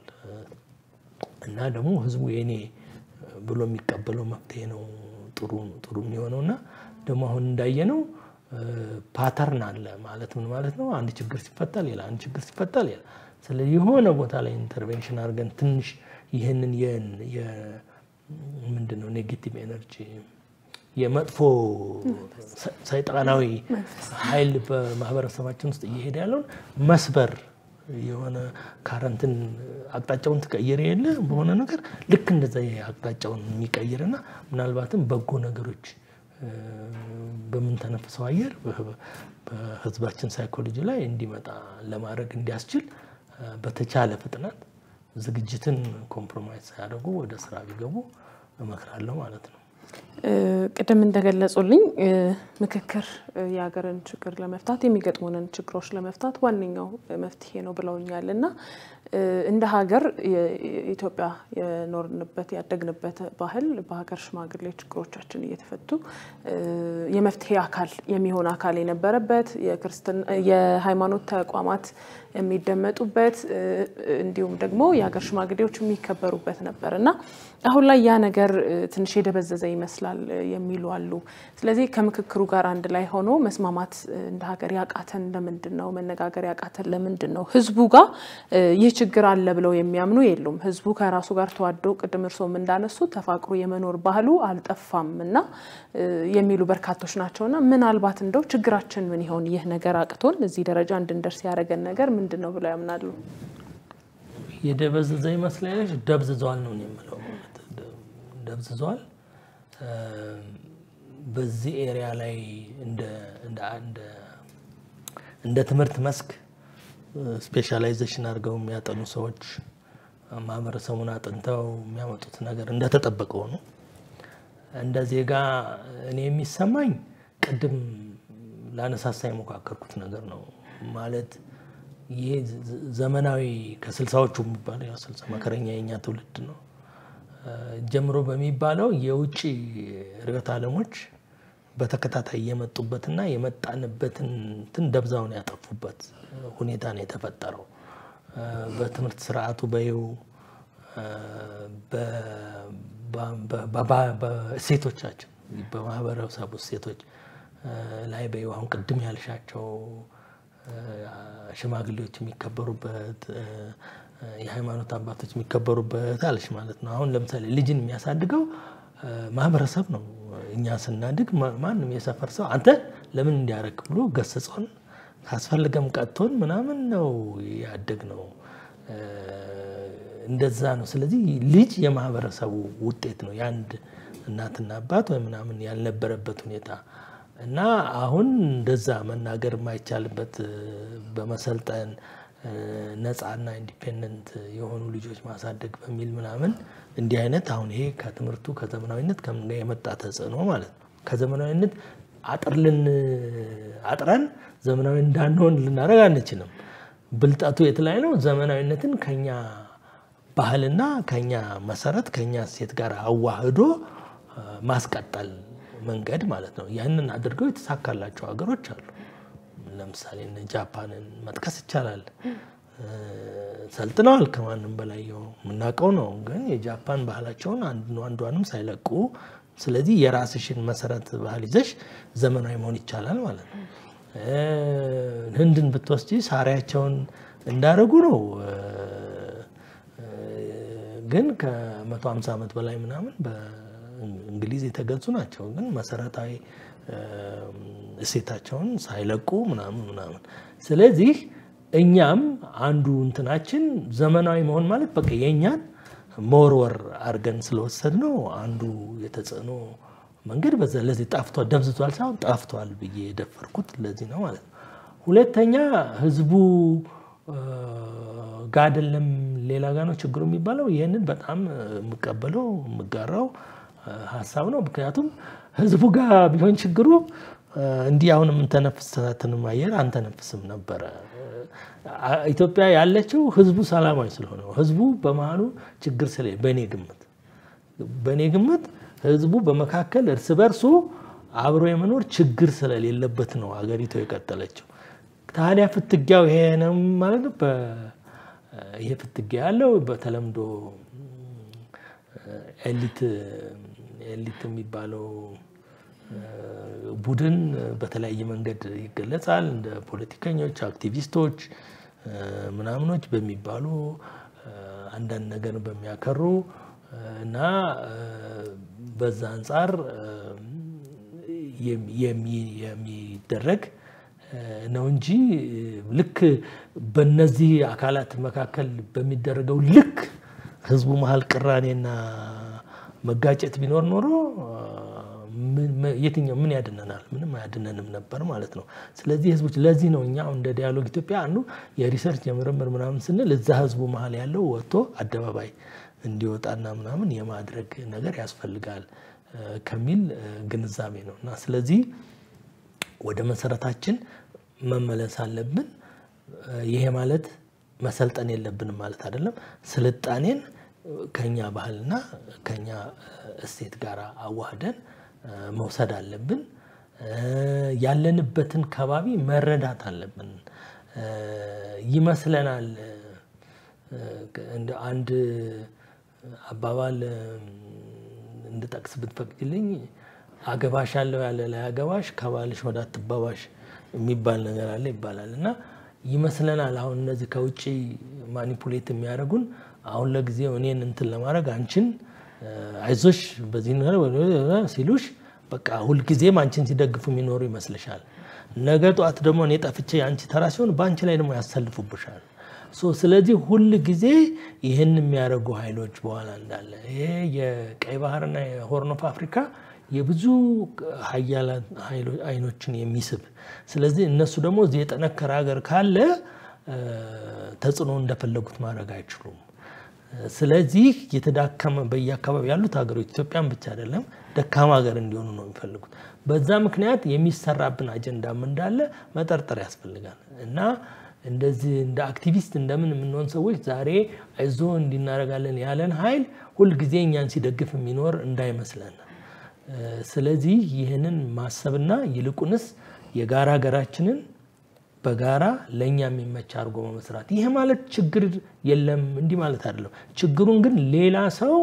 እና ደግሞ ህዝቡ የኔ ብሎ የሚቀበለው መፍትሄ ነው ጥሩ ጥሩ የሚሆነው እና ደግሞ አሁን እንዳየነው ፓተርን አለ ማለት ምን ማለት ነው? አንድ ችግር ሲፈታ ሌላ፣ አንድ ችግር ሲፈታ ሌላ። ስለዚህ የሆነ ቦታ ላይ ኢንተርቬንሽን አድርገን ትንሽ ይህንን ምንድን ነው ኔጌቲቭ ኤነርጂ የመጥፎ ሰይጣናዊ ኃይል በማህበረሰባችን ውስጥ እየሄደ ያለውን መስበር የሆነ ካረንትን አቅጣጫውን ትቀይር የለ በሆነ ነገር ልክ እንደዛ አቅጣጫውን የሚቀይርና ምናልባትም በጎ ነገሮች በምንተነፍሰው አየር በህዝባችን ሳይኮሎጂ ላይ እንዲመጣ ለማድረግ እንዲያስችል በተቻለ ፍጥነት ዝግጅትን ኮምፕሮማይዝ ሳያደርጉ ወደ ስራ ቢገቡ እመክራለሁ ማለት ነው። ቅድም እንደገለጹልኝ ምክክር የሀገርን ችግር ለመፍታት የሚገጥሙንን ችግሮች ለመፍታት ዋነኛው መፍትሄ ነው ብለውኛል እና እንደ ሀገር ኢትዮጵያ የኖርንበት ያደግንበት ባህል በሀገር ሽማግሌ ችግሮቻችን እየተፈቱ የመፍትሄ አካል የሚሆን አካል የነበረበት የሃይማኖት ተቋማት የሚደመጡበት እንዲሁም ደግሞ የሀገር ሽማግሌዎች የሚከበሩበት ነበር እና አሁን ላይ ያ ነገር ትንሽ የደበዘዘ ይመስላል የሚሉ አሉ። ስለዚህ ከምክክሩ ጋር አንድ ላይ ሆኖ መስማማት እንደ ሀገር ያቃተን ለምንድን ነው? መነጋገር ያቃተን ለምንድን ነው? ህዝቡ ጋር ይህ ችግር አለ ብለው የሚያምኑ የሉም። ህዝቡ ከራሱ ጋር ተዋዶ ቅድም እርስዎም እንዳነሱ ተፋቅሮ የመኖር ባህሉ አልጠፋም እና የሚሉ በርካቶች ናቸው እና ምናልባት እንደው ችግራችን ምን ይሆን? ይህ ነገር አቅቶን እዚህ ደረጃ እንድንደርስ ያደረገን ነገር ምንድን ነው ብለው ያምናሉ? የደበዘዘ ይመስለኛል። ደብዝዘዋል ነው የምለው። ደብዝዘዋል። በዚህ ኤሪያ ላይ እንደ ትምህርት መስክ ስፔሻላይዜሽን አድርገው የሚያጠኑ ሰዎች ማህበረሰቡን አጥንተው የሚያመጡት ነገር እንደተጠበቀው ነው። እንደ ዜጋ እኔ የሚሰማኝ ቅድም ላነሳሳ የሞካከርኩት ነገር ነው ማለት ይሄ ዘመናዊ ከስልሳዎቹ የሚባለው ያው ስልሳ መከረኛ የኛ ትውልድ ነው ጀምሮ በሚባለው የውጭ ርዕዮተ ዓለሞች በተከታታይ የመጡበትና የመጣንበትን እንትን ደብዛውን ያጠፉበት ሁኔታ ነው የተፈጠረው። በትምህርት ስርዓቱ በይው በእሴቶቻችን በማህበረሰቡ እሴቶች ላይ በይው አሁን ቅድም ያልሻቸው ሽማግሌዎች የሚከበሩበት የሃይማኖት አባቶች የሚከበሩበት አለች ማለት ነው። አሁን ለምሳሌ ልጅን የሚያሳድገው ማህበረሰብ ነው። እኛ ስናድግ ማንም የሰፈር ሰው አንተ ለምን እንዲያረግ ብሎ ገሰጸውን ካስፈልገም ቀጥቶን ምናምን ነው ያደግ ነው። እንደዛ ነው። ስለዚህ ልጅ የማህበረሰቡ ውጤት ነው። የአንድ እናትና አባት ወይ ምናምን ያልነበረበት ሁኔታ እና አሁን እንደዛ መናገር የማይቻልበት በመሰልጠን ነፃና ኢንዲፔንደንት የሆኑ ልጆች ማሳደግ በሚል ምናምን እንዲህ አይነት አሁን ይሄ ከትምህርቱ ከዘመናዊነት ከምን ጋር የመጣ ተጽዕኖ ማለት ነው። ከዘመናዊነት አጥርልን አጥረን ዘመናዊ እንዳንሆን ልናደርግ አንችልም። ብልጠቱ የት ላይ ነው? ዘመናዊነትን ከኛ ባህልና ከኛ መሰረት ከኛ እሴት ጋር አዋህዶ ማስቀጠል መንገድ ማለት ነው። ያንን አድርገው የተሳካላቸው ሀገሮች አሉ። ለምሳሌ እነ ጃፓንን መጥቀስ ይቻላል። ሰልጥነዋል ከማንም በላይ የምናውቀው ነው። ግን የጃፓን ባህላቸውን አንዷንም ሳይለቁ ስለዚህ የራስሽን መሰረት ባህል ይዘሽ ዘመናዊ መሆን ይቻላል ማለት ነው። ህንድን ብትወስጂ ሳሪያቸውን እንዳደረጉ ነው። ግን ከ150 ዓመት በላይ ምናምን በእንግሊዝ የተገዙ ናቸው። ግን መሰረታዊ እሴታቸውን ሳይለቁ ምናምን ምናምን። ስለዚህ እኛም አንዱ እንትናችን ዘመናዊ መሆን ማለት በቃ የእኛን መወርወር አድርገን ስለወሰድ ነው አንዱ የተጽዕኖ መንገድ በዛ ለዚህ ጠፍቷል፣ ደብዝቷል ሳይሆን ጠፍቷል ብዬ የደፈርኩት ለዚህ ነው ማለት ነው። ሁለተኛ ህዝቡ ጋ አይደለም ሌላ ጋ ነው ችግሩ የሚባለው። ይህንን በጣም የምቀበለው የምጋራው ሀሳብ ነው። ምክንያቱም ህዝቡ ጋር ቢሆን ችግሩ እንዲህ አሁን የምንተነፍሳትንም አየር አንተነፍስም ነበረ። ኢትዮጵያ ያለችው ህዝቡ ሰላማዊ ስለሆነ ነው። ህዝቡ በመሀሉ ችግር ስለ በእኔ ግምት በእኔ ግምት ህዝቡ በመካከል እርስ በርሱ አብሮ የመኖር ችግር ስለሌለበት ነው አገሪቱ የቀጠለችው። ታዲያ ፍትጊያው ይሄ ነው ማለት ነው። ይሄ ፍትጊያ ያለው በተለምዶ ኤሊት ኤሊት የሚባለው ቡድን በተለያየ መንገድ ይገለጻል። እንደ ፖለቲከኞች፣ አክቲቪስቶች ምናምኖች በሚባሉ አንዳንድ ነገር በሚያከሩ እና በዛ አንጻር የሚደረግ ነው እንጂ ልክ በነዚህ አካላት መካከል በሚደረገው ልክ ህዝቡ መሀል ቅራኔና መጋጨት ቢኖር ኖሮ የትኛው ምን ያድነናል? ምንም አያድነንም ነበር ማለት ነው። ስለዚህ ህዝቦች ለዚህ ነው እኛ እንደ ዲያሎግ ኢትዮጵያ አንዱ የሪሰርች የምርምር ምናምን ስንል እዛ ህዝቡ መሀል ያለው ወጥቶ አደባባይ እንዲወጣና ምናምን የማድረግ ነገር ያስፈልጋል ከሚል ግንዛቤ ነው እና ስለዚህ ወደ መሰረታችን መመለስ አለብን። ይሄ ማለት መሰልጠን የለብንም ማለት አይደለም። ስልጣኔን ከኛ ባህልና ከኛ እሴት ጋር አዋህደን መውሰድ አለብን። ያለንበትን ከባቢ መረዳት አለብን። ይመስለናል እንደ አንድ አባባል እንድጠቅስ ብትፈቅድልኝ አገባሽ አለው ያለ ላይ አገባሽ ከባልሽ ወደ አትባባሽ የሚባል ነገር አለ ይባላል እና ይመስለናል አሁን እነዚህ ከውጭ ማኒፑሌት የሚያደርጉን አሁን ለጊዜው እኔን እንትን ለማድረግ አንቺን አይዞሽ በዚህ ሲሉሽ በቃ ሁልጊዜም አንቺን ሲደግፉ የሚኖሩ ይመስልሻል። ነገ ጠዋት ደግሞ እኔ ጠፍቼ የአንቺ ተራ ሲሆን በአንቺ ላይ ደግሞ ያሰልፉብሻል። ስለዚህ ሁል ጊዜ ይህን የሚያደርጉ ኃይሎች በኋላ እንዳለ ይሄ የቀይ ባህርና የሆርን ኦፍ አፍሪካ የብዙ ሀያላን አይኖችን የሚስብ ስለዚህ እነሱ ደግሞ እዚህ የጠነከረ ሀገር ካለ ተጽዕኖ እንደፈለጉት ማድረግ አይችሉም። ስለዚህ የተዳከመ በየአካባቢ ያሉት ሀገሮች ኢትዮጵያን ብቻ አይደለም ደካማ ሀገር እንዲሆኑ ነው የሚፈልጉት። በዛ ምክንያት የሚሰራብን አጀንዳም እንዳለ መጠርጠር ያስፈልጋል እና እንደዚህ እንደ አክቲቪስት እንደምን የምንሆን ሰዎች ዛሬ አይዞ እንዲናረጋለን ያለን ኃይል ሁልጊዜ እኛን ሲደግፍ የሚኖር እንዳይመስለን። ስለዚህ ይህንን ማሰብና ይልቁንስ የጋራ ሀገራችንን በጋራ ለእኛ የሚመች አድርጎ መመስራት። ይህ ማለት ችግር የለም እንዲህ ማለት አይደለም። ችግሩን ግን ሌላ ሰው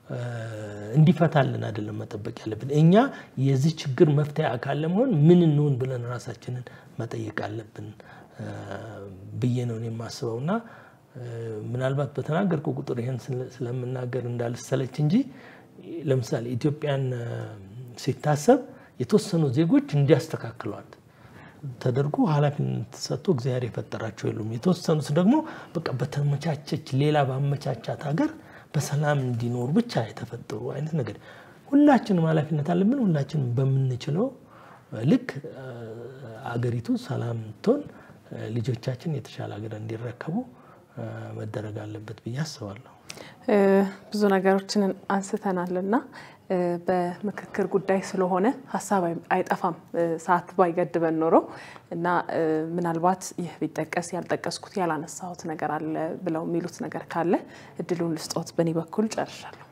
እንዲፈታልን አይደለም መጠበቅ ያለብን። እኛ የዚህ ችግር መፍትሄ አካል ለመሆን ምን እንሆን ብለን ራሳችንን መጠየቅ አለብን ብዬ ነው የማስበው እና ምናልባት በተናገርኩ ቁጥር ይህን ስለምናገር እንዳልሰለች እንጂ ለምሳሌ ኢትዮጵያን ሲታሰብ የተወሰኑ ዜጎች እንዲያስተካክሏት ተደርጎ ኃላፊነት ተሰጥቶ እግዚአብሔር የፈጠራቸው የሉም። የተወሰኑት ደግሞ በቃ በተመቻቸች ሌላ ባመቻቻት ሀገር በሰላም እንዲኖሩ ብቻ የተፈጠሩ አይነት ነገር። ሁላችንም ኃላፊነት አለብን። ሁላችንም በምንችለው ልክ አገሪቱ ሰላም ትሆን ልጆቻችን የተሻለ ሀገር እንዲረከቡ መደረግ አለበት ብዬ አስባለሁ። ብዙ ነገሮችን አንስተናል እና በምክክር ጉዳይ ስለሆነ ሀሳብ አይጠፋም ሰዓት ባይገድበን ኖሮ እና ምናልባት ይህ ቢጠቀስ ያልጠቀስኩት ያላነሳሁት ነገር አለ ብለው የሚሉት ነገር ካለ እድሉን ልስጦት። በእኔ በኩል ጨርሻለሁ።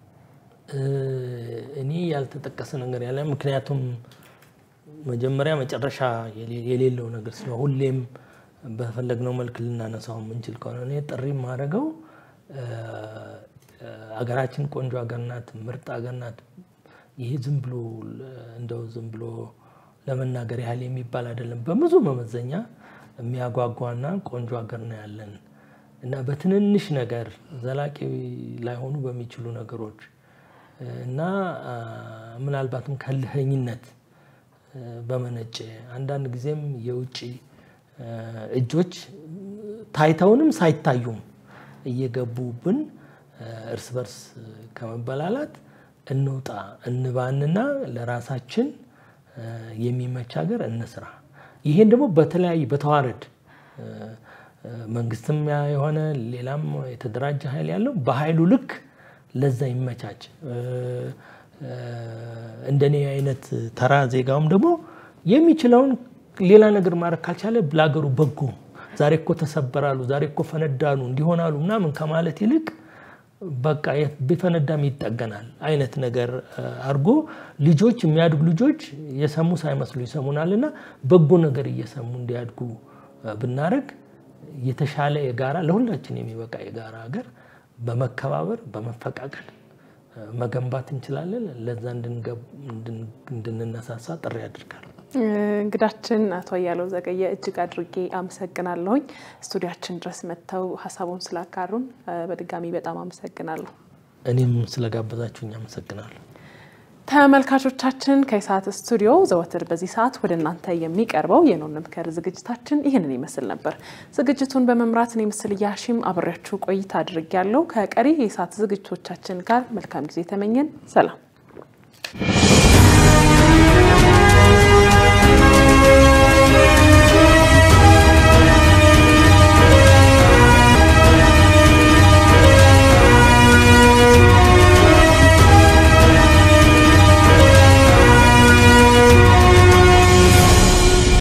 እኔ ያልተጠቀሰ ነገር ያለ ምክንያቱም መጀመሪያ መጨረሻ የሌለው ነገር ስለሆነ ሁሌም በፈለግነው መልክ ልናነሳው የምንችል ከሆነ እኔ ጥሪ የማደርገው አገራችን ቆንጆ ሀገር ናት፣ ምርጥ ሀገር ናት። ይሄ ዝም ብሎ እንደው ዝም ብሎ ለመናገር ያህል የሚባል አይደለም። በብዙ መመዘኛ የሚያጓጓና ቆንጆ ሀገር ነው ያለን እና በትንንሽ ነገር ዘላቂ ላይሆኑ በሚችሉ ነገሮች እና ምናልባትም ከልህኝነት በመነጨ አንዳንድ ጊዜም የውጭ እጆች ታይተውንም ሳይታዩም እየገቡብን እርስ በርስ ከመበላላት እንውጣ እንባንና ለራሳችን የሚመች ሀገር እንስራ። ይሄን ደግሞ በተለያዩ በተዋረድ መንግስትም የሆነ ሌላም የተደራጀ ኃይል ያለው በኃይሉ ልክ ለዛ ይመቻች። እንደኔ አይነት ተራ ዜጋውም ደግሞ የሚችለውን ሌላ ነገር ማድረግ ካልቻለ ለሀገሩ በጎ ዛሬ እኮ ተሰበራሉ፣ ዛሬ እኮ ፈነዳሉ፣ እንዲሆናሉ ምናምን ከማለት ይልቅ በቃ ቢፈነዳም ይጠገናል አይነት ነገር አድርጎ ልጆች የሚያድጉ ልጆች የሰሙ ሳይመስሉ ይሰሙናል እና በጎ ነገር እየሰሙ እንዲያድጉ ብናደርግ የተሻለ የጋራ ለሁላችን የሚበቃ የጋራ ሀገር በመከባበር በመፈቃቀል መገንባት እንችላለን። ለዛ እንድንነሳሳ ጥሪ አድርጋለሁ። እንግዳችን አቶ አያለው ዘገየ እጅግ አድርጌ አመሰግናለሁኝ። ስቱዲያችን ድረስ መጥተው ሀሳቡን ስላጋሩን በድጋሚ በጣም አመሰግናለሁ። እኔም ስለጋበዛችሁኝ አመሰግናለሁ። ተመልካቾቻችን ከኢሳት ስቱዲዮ ዘወትር በዚህ ሰዓት ወደ እናንተ የሚቀርበው የኖ እንምከር ዝግጅታችን ይህንን ይመስል ነበር። ዝግጅቱን በመምራት እኔ ምስል ያሺም አብሬያችሁ ቆይታ አድርጌያለሁ። ከቀሪ የኢሳት ዝግጅቶቻችን ጋር መልካም ጊዜ ተመኘን። ሰላም